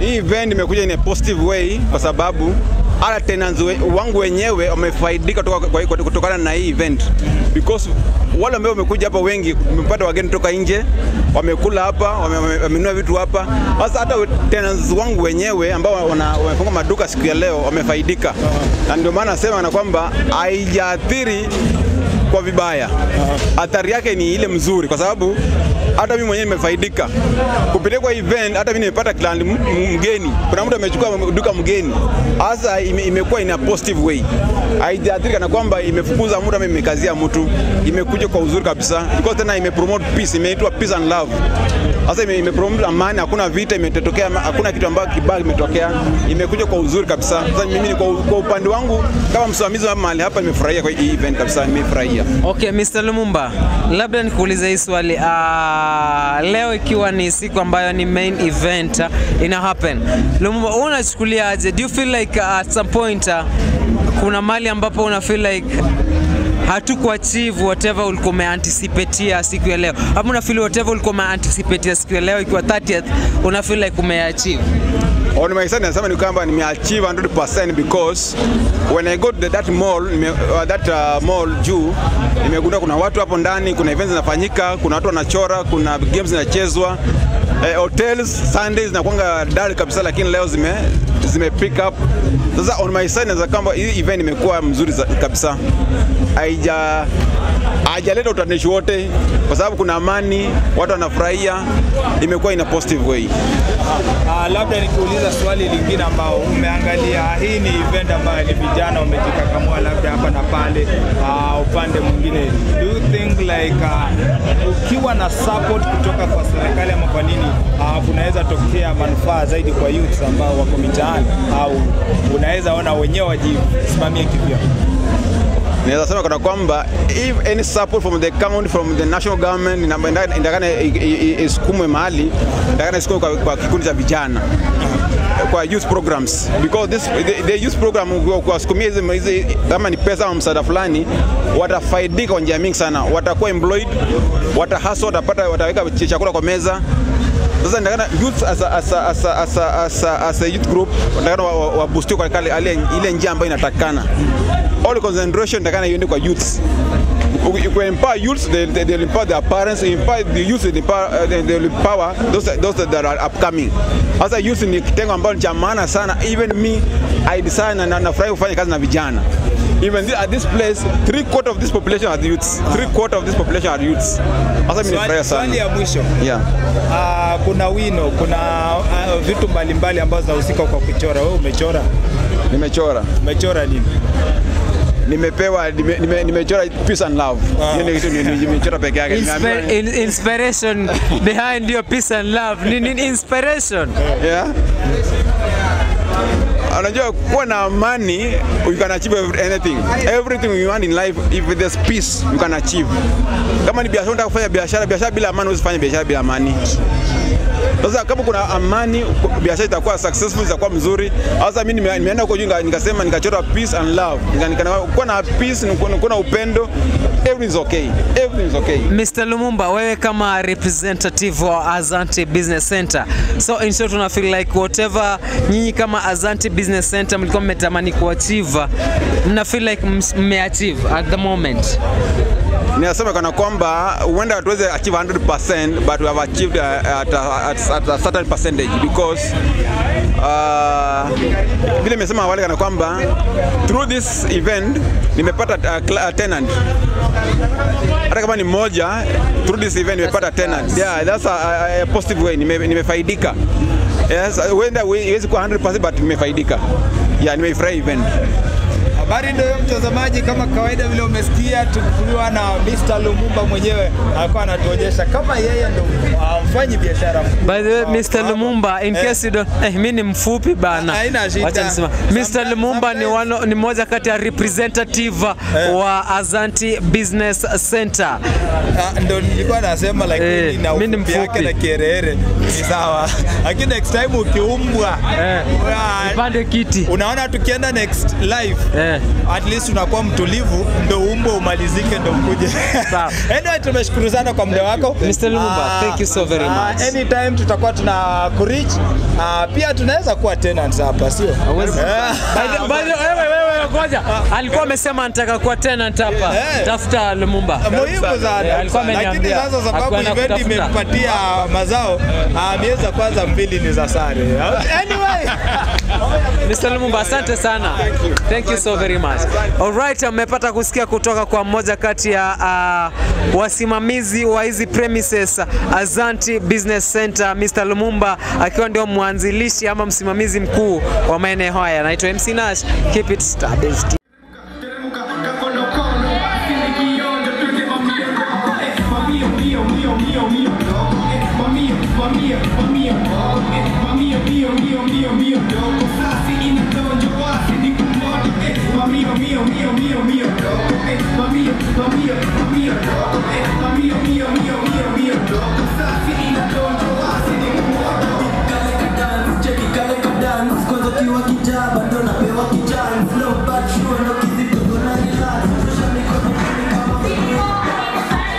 hii event imekuja in a positive way kwa sababu hata tenants we, wangu wenyewe wamefaidika kutoka- kwa- kwa- kutokana na hii event because wale ambao wamekuja hapa wengi, tumepata wageni toka nje, wamekula hapa, wame- wame- wamenunua vitu hapa. Sasa hata tenants wangu wenyewe ambao wana- wamefunga maduka siku ya leo wamefaidika, na ndio maana nasema na kwamba haijaathiri kwa vibaya. Athari yake ni ile mzuri, kwa sababu hata mimi mwenyewe nimefaidika kupitia kwa event. Hata mimi nimepata client m- m- mgeni, kuna mtu amechukua duka mgeni, hasa ime, imekuwa in a positive way, haijaathiri kana kwamba imefukuza mtu ama imekazia mtu, imekuja kwa uzuri kabisa, because tena imepromote peace, imeitwa peace and love. Sasa ime, imepromote amani, hakuna vita imetokea, hakuna kitu ambacho kibaya kimetokea, imekuja kwa uzuri kabisa. Sasa mimi ni kwa, kwa upande wangu kama msimamizi wa mahali hapa nimefurahia kwa hii event kabisa, nimefurahia. Okay, Mr. Lumumba, labda nikuulize hii swali. Uh, leo ikiwa ni siku ambayo ni main event uh, ina happen. Lumumba, wewe unachukulia aje? Do you feel like uh, at some point uh, kuna mali ambapo una feel like hatukuachieve whatever ulikuwa umeanticipatea siku ya leo, ama una feel whatever ulikuwa umeanticipatea siku ya leo ikiwa 30th una feel like umeachieve? On my side nasema ni kwamba nimeachieve 100% because when I go to that mall, nime, uh, that uh, mall juu nimegundua kuna watu hapo ndani, kuna events zinafanyika, kuna watu wanachora, kuna games zinachezwa. Eh, hotels Sundays zinakuanga dull kabisa, lakini leo zime zime pick up. Sasa on my side naweza kwamba hii event imekuwa mzuri za- kabisa, haija hajaleta utanishi wote, kwa sababu kuna amani, watu wanafurahia, imekuwa in a positive way. Uh, labda nikiuliza swali lingine ambao umeangalia, hii ni event ambayo ni vijana wamejikakamua labda hapa na pale, uh, upande mwingine, do you think like uh, ukiwa na support kutoka kwa serikali ama kwa nini uh, kunaweza tokea manufaa zaidi kwa youths ambao wako mitaani au unaweza ona wenyewe wajisimamie kivyao? Naweza sema kana kwamba if any support from the county from the national government ina- ina- inatakana i- i- i- isukumwe mahali, inatakana isukumwe kwa, kwa kikundi cha vijana kwa youth programs because this the, the youth program kwa- kuwasukumia hizi hizi kama ni pesa ama msaada fulani, watafaidika kwa njia mingi sana, watakuwa employed, watahustle, watapata, wataweka ch- chakula kwa meza sasa ndakana youth as a, as a, as a, as a, as a, as a youth group ndakana wabustiwe kwa kale ile ile njia ambayo inatakana all concentration ndakana iende kwa youths you can empower youths they, they, they'll empower their parents they empower the youth they empower, uh, they, they'll empower those, those that are upcoming sasa youth ni kitengo ambacho ni cha maana sana even me I decide na na- nafurahi kufanya kazi na vijana even thi- at this place three quarter of this population are youths three quarter of this population are youths sasa mimi nafurahia sana Swali ya mwisho yeah uh, kuna wino, kuna uh, vitu mbalimbali ambazo zinahusika kwa kuchora. Wewe umechora? Nimechora. Umechora nini? Nimepewa nime, nime, nimechora peace and love. Hiyo ndio kitu ni- ni- nimechora peke yake. Nimeambiwa- Inspi- in- inspiration behind your peace and love ni nini inspiration yeah. Unajua kuwa na amani you can achieve every- anything. Everything you want in life if there's peace you can achieve. Kama ni biashara unataka kufanya biashara, biashara bila amani huwezi fanya biashara bila amani. Sasa kama kuna amani, biashara itakuwa successful, itakuwa mzuri. Sasa mimi nime- nimeenda huko juu nika- nikasema nikachora peace and love. Nika- nika- Kuwa na peace, kuwa na upendo, everything is okay. Everything is okay. Mr. Lumumba, wewe kama representative wa Azanti Business Center, so in short una feel like whatever nyinyi kama Azanti Business Center mlikuwa mmetamani kuachieve, mna feel like ms- mmeachieve at the moment? ninasema kana kwamba huenda hatuwezi achieve 100% but we have achieved uh, at, a, at, at a certain percentage because uh, vile nimesema awali kana kwamba through this event nimepata uh, cl- uh, tenant hata kama ni moja through this event nimepata tenant yeah that's a, a, a positive way Nime, nimefaidika yes huenda iwezi kuwa 100% but nimefaidika yeah nimeifurahi event Habari ndio hiyo mtazamaji, kama kawaida vile umesikia, tukiwa na Mr. Lumumba mwenyewe alikuwa anatuonyesha kama yeye ndo uh, mfanyi biashara mkuu. By the way, Mr. Lumumba, in case you don't, eh, mimi ni mfupi bana. Haina shida. Wacha nisema. Mr. Lumumba ni wano, ni moja kati ya representative wa Azanti Business Center. Ah, ndo nilikuwa nasema like Eh, mimi na mimi ni ufupi yake mfupi. na kierehere ni sawa, lakini next time ukiumbwa Nipande kiti. Unaona tukienda next live at least unakuwa mtulivu ndo umbo umalizike ndo ukuje anyway tumeshukuru sana kwa muda wako Mr. Lumumba, Ah, thank you so very ah, much. anytime tutakuwa tuna kurich pia tunaweza kuwa tenants hapa sio Eh. By the- by the- wewe wewe ngoja. Alikuwa amesema anataka kuwa tenant hapa. Tafuta Lumumba. muhimu Eh, sana Alikuwa lakini ameniambia. sasa sababu Hakuenda event kutafuta. imempatia mazao ah, miezi ya kwanza mbili ni za sare anyway Mr. Lumumba, asante sana. Thank you so very much. Alright, mmepata kusikia kutoka kwa mmoja kati ya uh, wasimamizi wa hizi premises Azanti Business Center, Mr. Lumumba akiwa ndio mwanzilishi ama msimamizi mkuu wa maeneo haya. Naitwa MC Nash. Keep it established. Kwanza kiwa kijaa bado napewa kijani Flow bad sure ndo kizito na relax Tosha mikono chini kama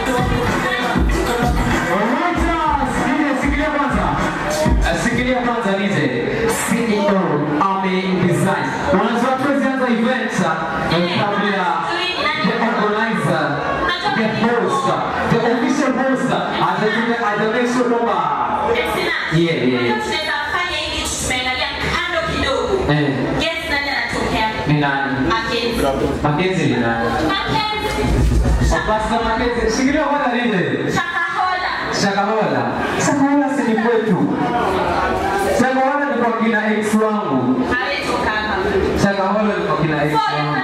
Sikilia kwanza nije CEO Army Design. Unajua tuwezi anza event eh, kabla ya the organizer, the host, the official host atakuja ataonyesha kwamba yeah yeah yeah. Eh. Ni nani? Makenzi ni nani? Pastor Makenzi, shikilia kwanza nije. Shakahola. Shakahola si ni kwetu. Shakahola ni kwa kina ex wangu. Shakahola ni kwa kina ex wangu.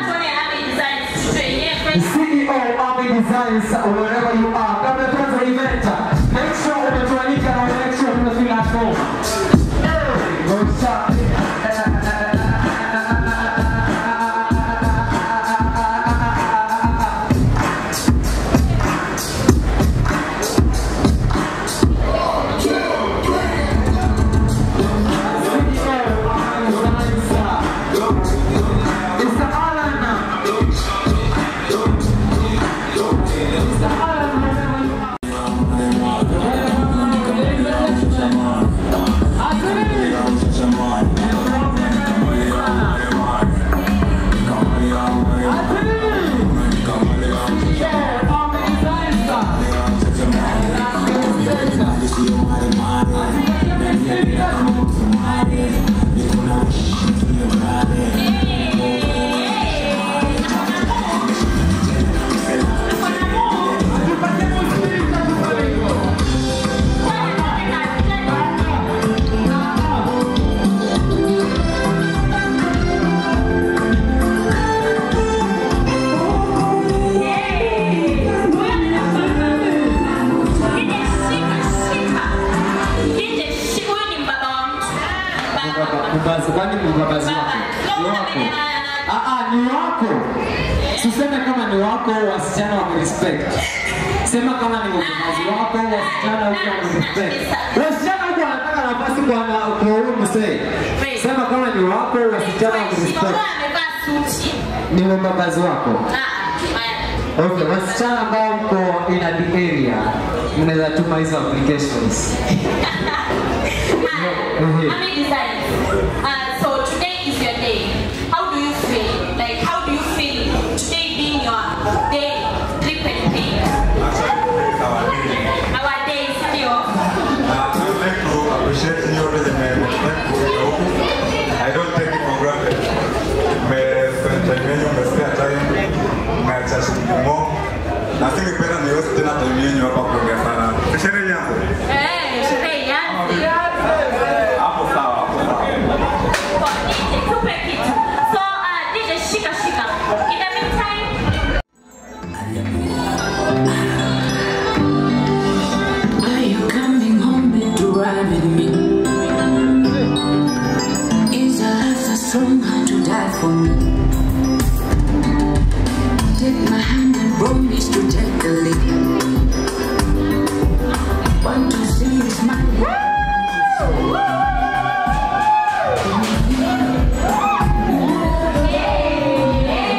CEO Army Designs, wherever you are, kabla tuanze event, make sure umetualika na make sure tunafeel at home. Hey, go start. Mbabazi, kwani ni mbabazi wako? Ni wako? Ah, ah, ni wako. Tuseme kama ni wako, wasichana wa respect. Sema kama ni mbabazi wako, wasichana huko wa respect. Wasichana huko wanataka nafasi kwa na kwa huyu mzee. Sema kama ni wako, wasichana wa respect. Ni mbabazi wako. Okay, wasichana ambao mko in the area, mnaweza tuma hizo applications. Mhm. Uh, so today is your day. How do you feel? Like, how do you feel today being your day? Drip and paint. Our day, still. I don't take it for granted. Mmespend time yenu, mmespare time, mmeacha shughuli mo. Na singependa niwezi tena time yenu hapa kuongea sana. Sherehe yangu. Eh, sherehe ianze. Hapo sawa, hapo sawa. Tupe kitu. So, uh, DJ, shika shika. In the meantime, Are you coming home to ride with me? Is your love so strong to die for me? Take my hand and promise to take a leap. Want to see you smile?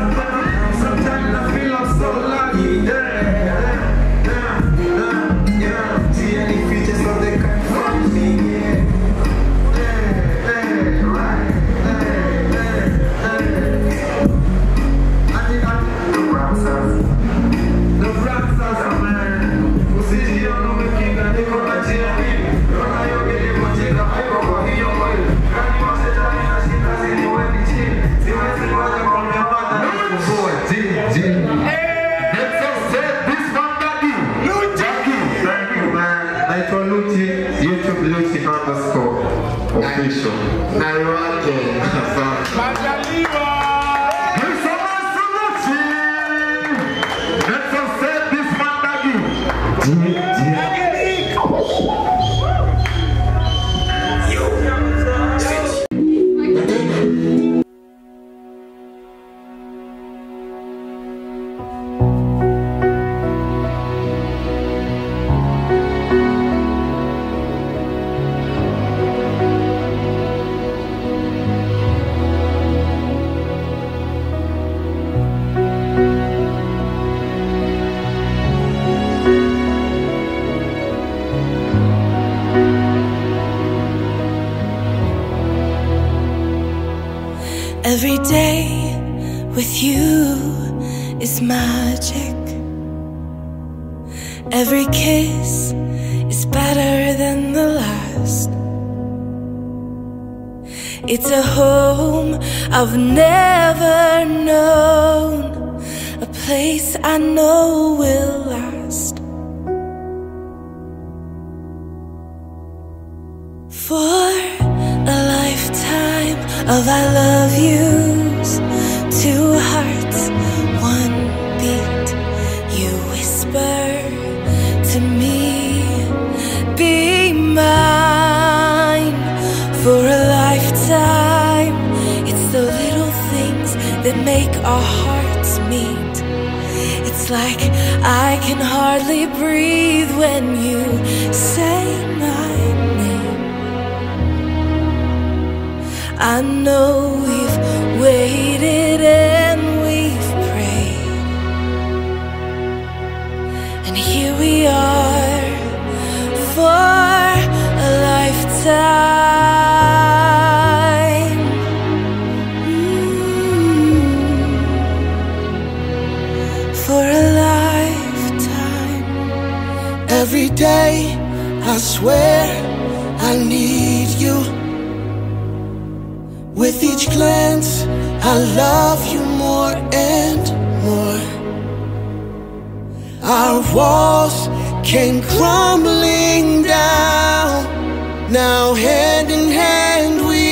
naitwa Luchi, YouTube Luchi underscore official. Naiwake. Asante. Every day with you is magic. Every kiss is better than the last. It's a home I've never known, a place I know will last. For a lifetime of I love yous, two hearts, one beat. You whisper to me, be mine for a lifetime. It's the little things that make our hearts meet. It's like I can hardly breathe when you say my name. I know we've waited and we've prayed. And here we are for a lifetime. Mm. For a lifetime. Every day, I swear I need you. With each glance, I love you more and more. Our walls came crumbling down. Now, hand in hand, we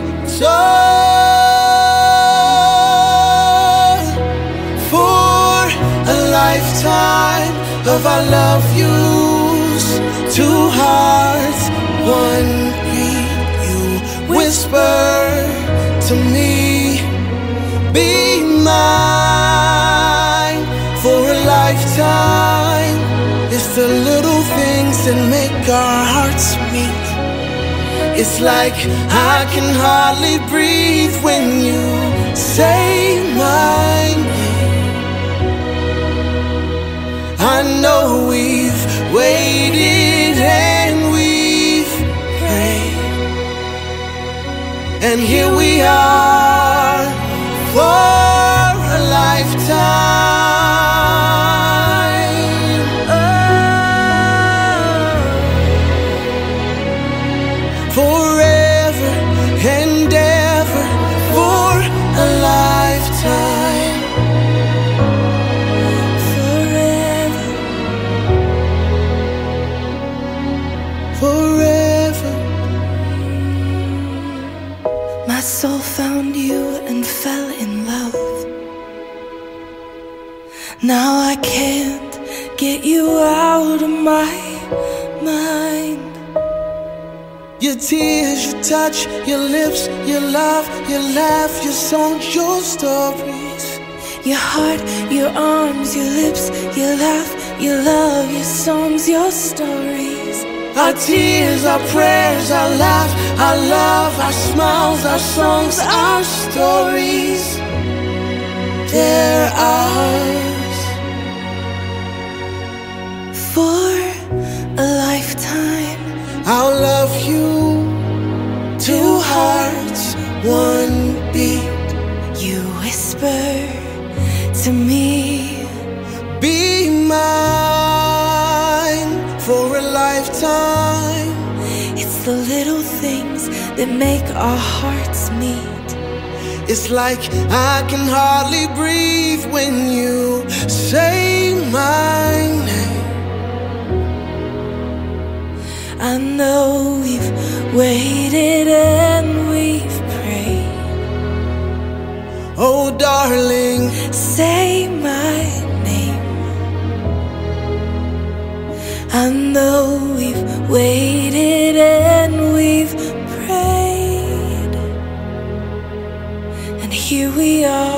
soar for a lifetime of I love yous. Two hearts, one beat. You whisper to me, be mine for a lifetime. It's the little things that make our hearts meet. It's like I can hardly breathe when you say my name. I know we've waited and we've prayed. And here we are for a lifetime. Oh. Forever and ever for a lifetime. Forever. Forever. My soul found you and fell in love. Now I can't get you out of my mind. Your tears, your touch, your lips, your love, your laugh, your songs, your stories. Your heart, your arms, your lips, your laugh, your love, your songs, your stories. Our tears, our prayers, our laughs, our love, our smiles, our songs, our stories. one beat. You whisper to me, Be mine for a lifetime. It's the little things that make our hearts meet. It's like I can hardly breathe when you say my name. I know we've waited and we've prayed. Oh, darling, Say my name. I know we've waited and we've prayed. And here we are.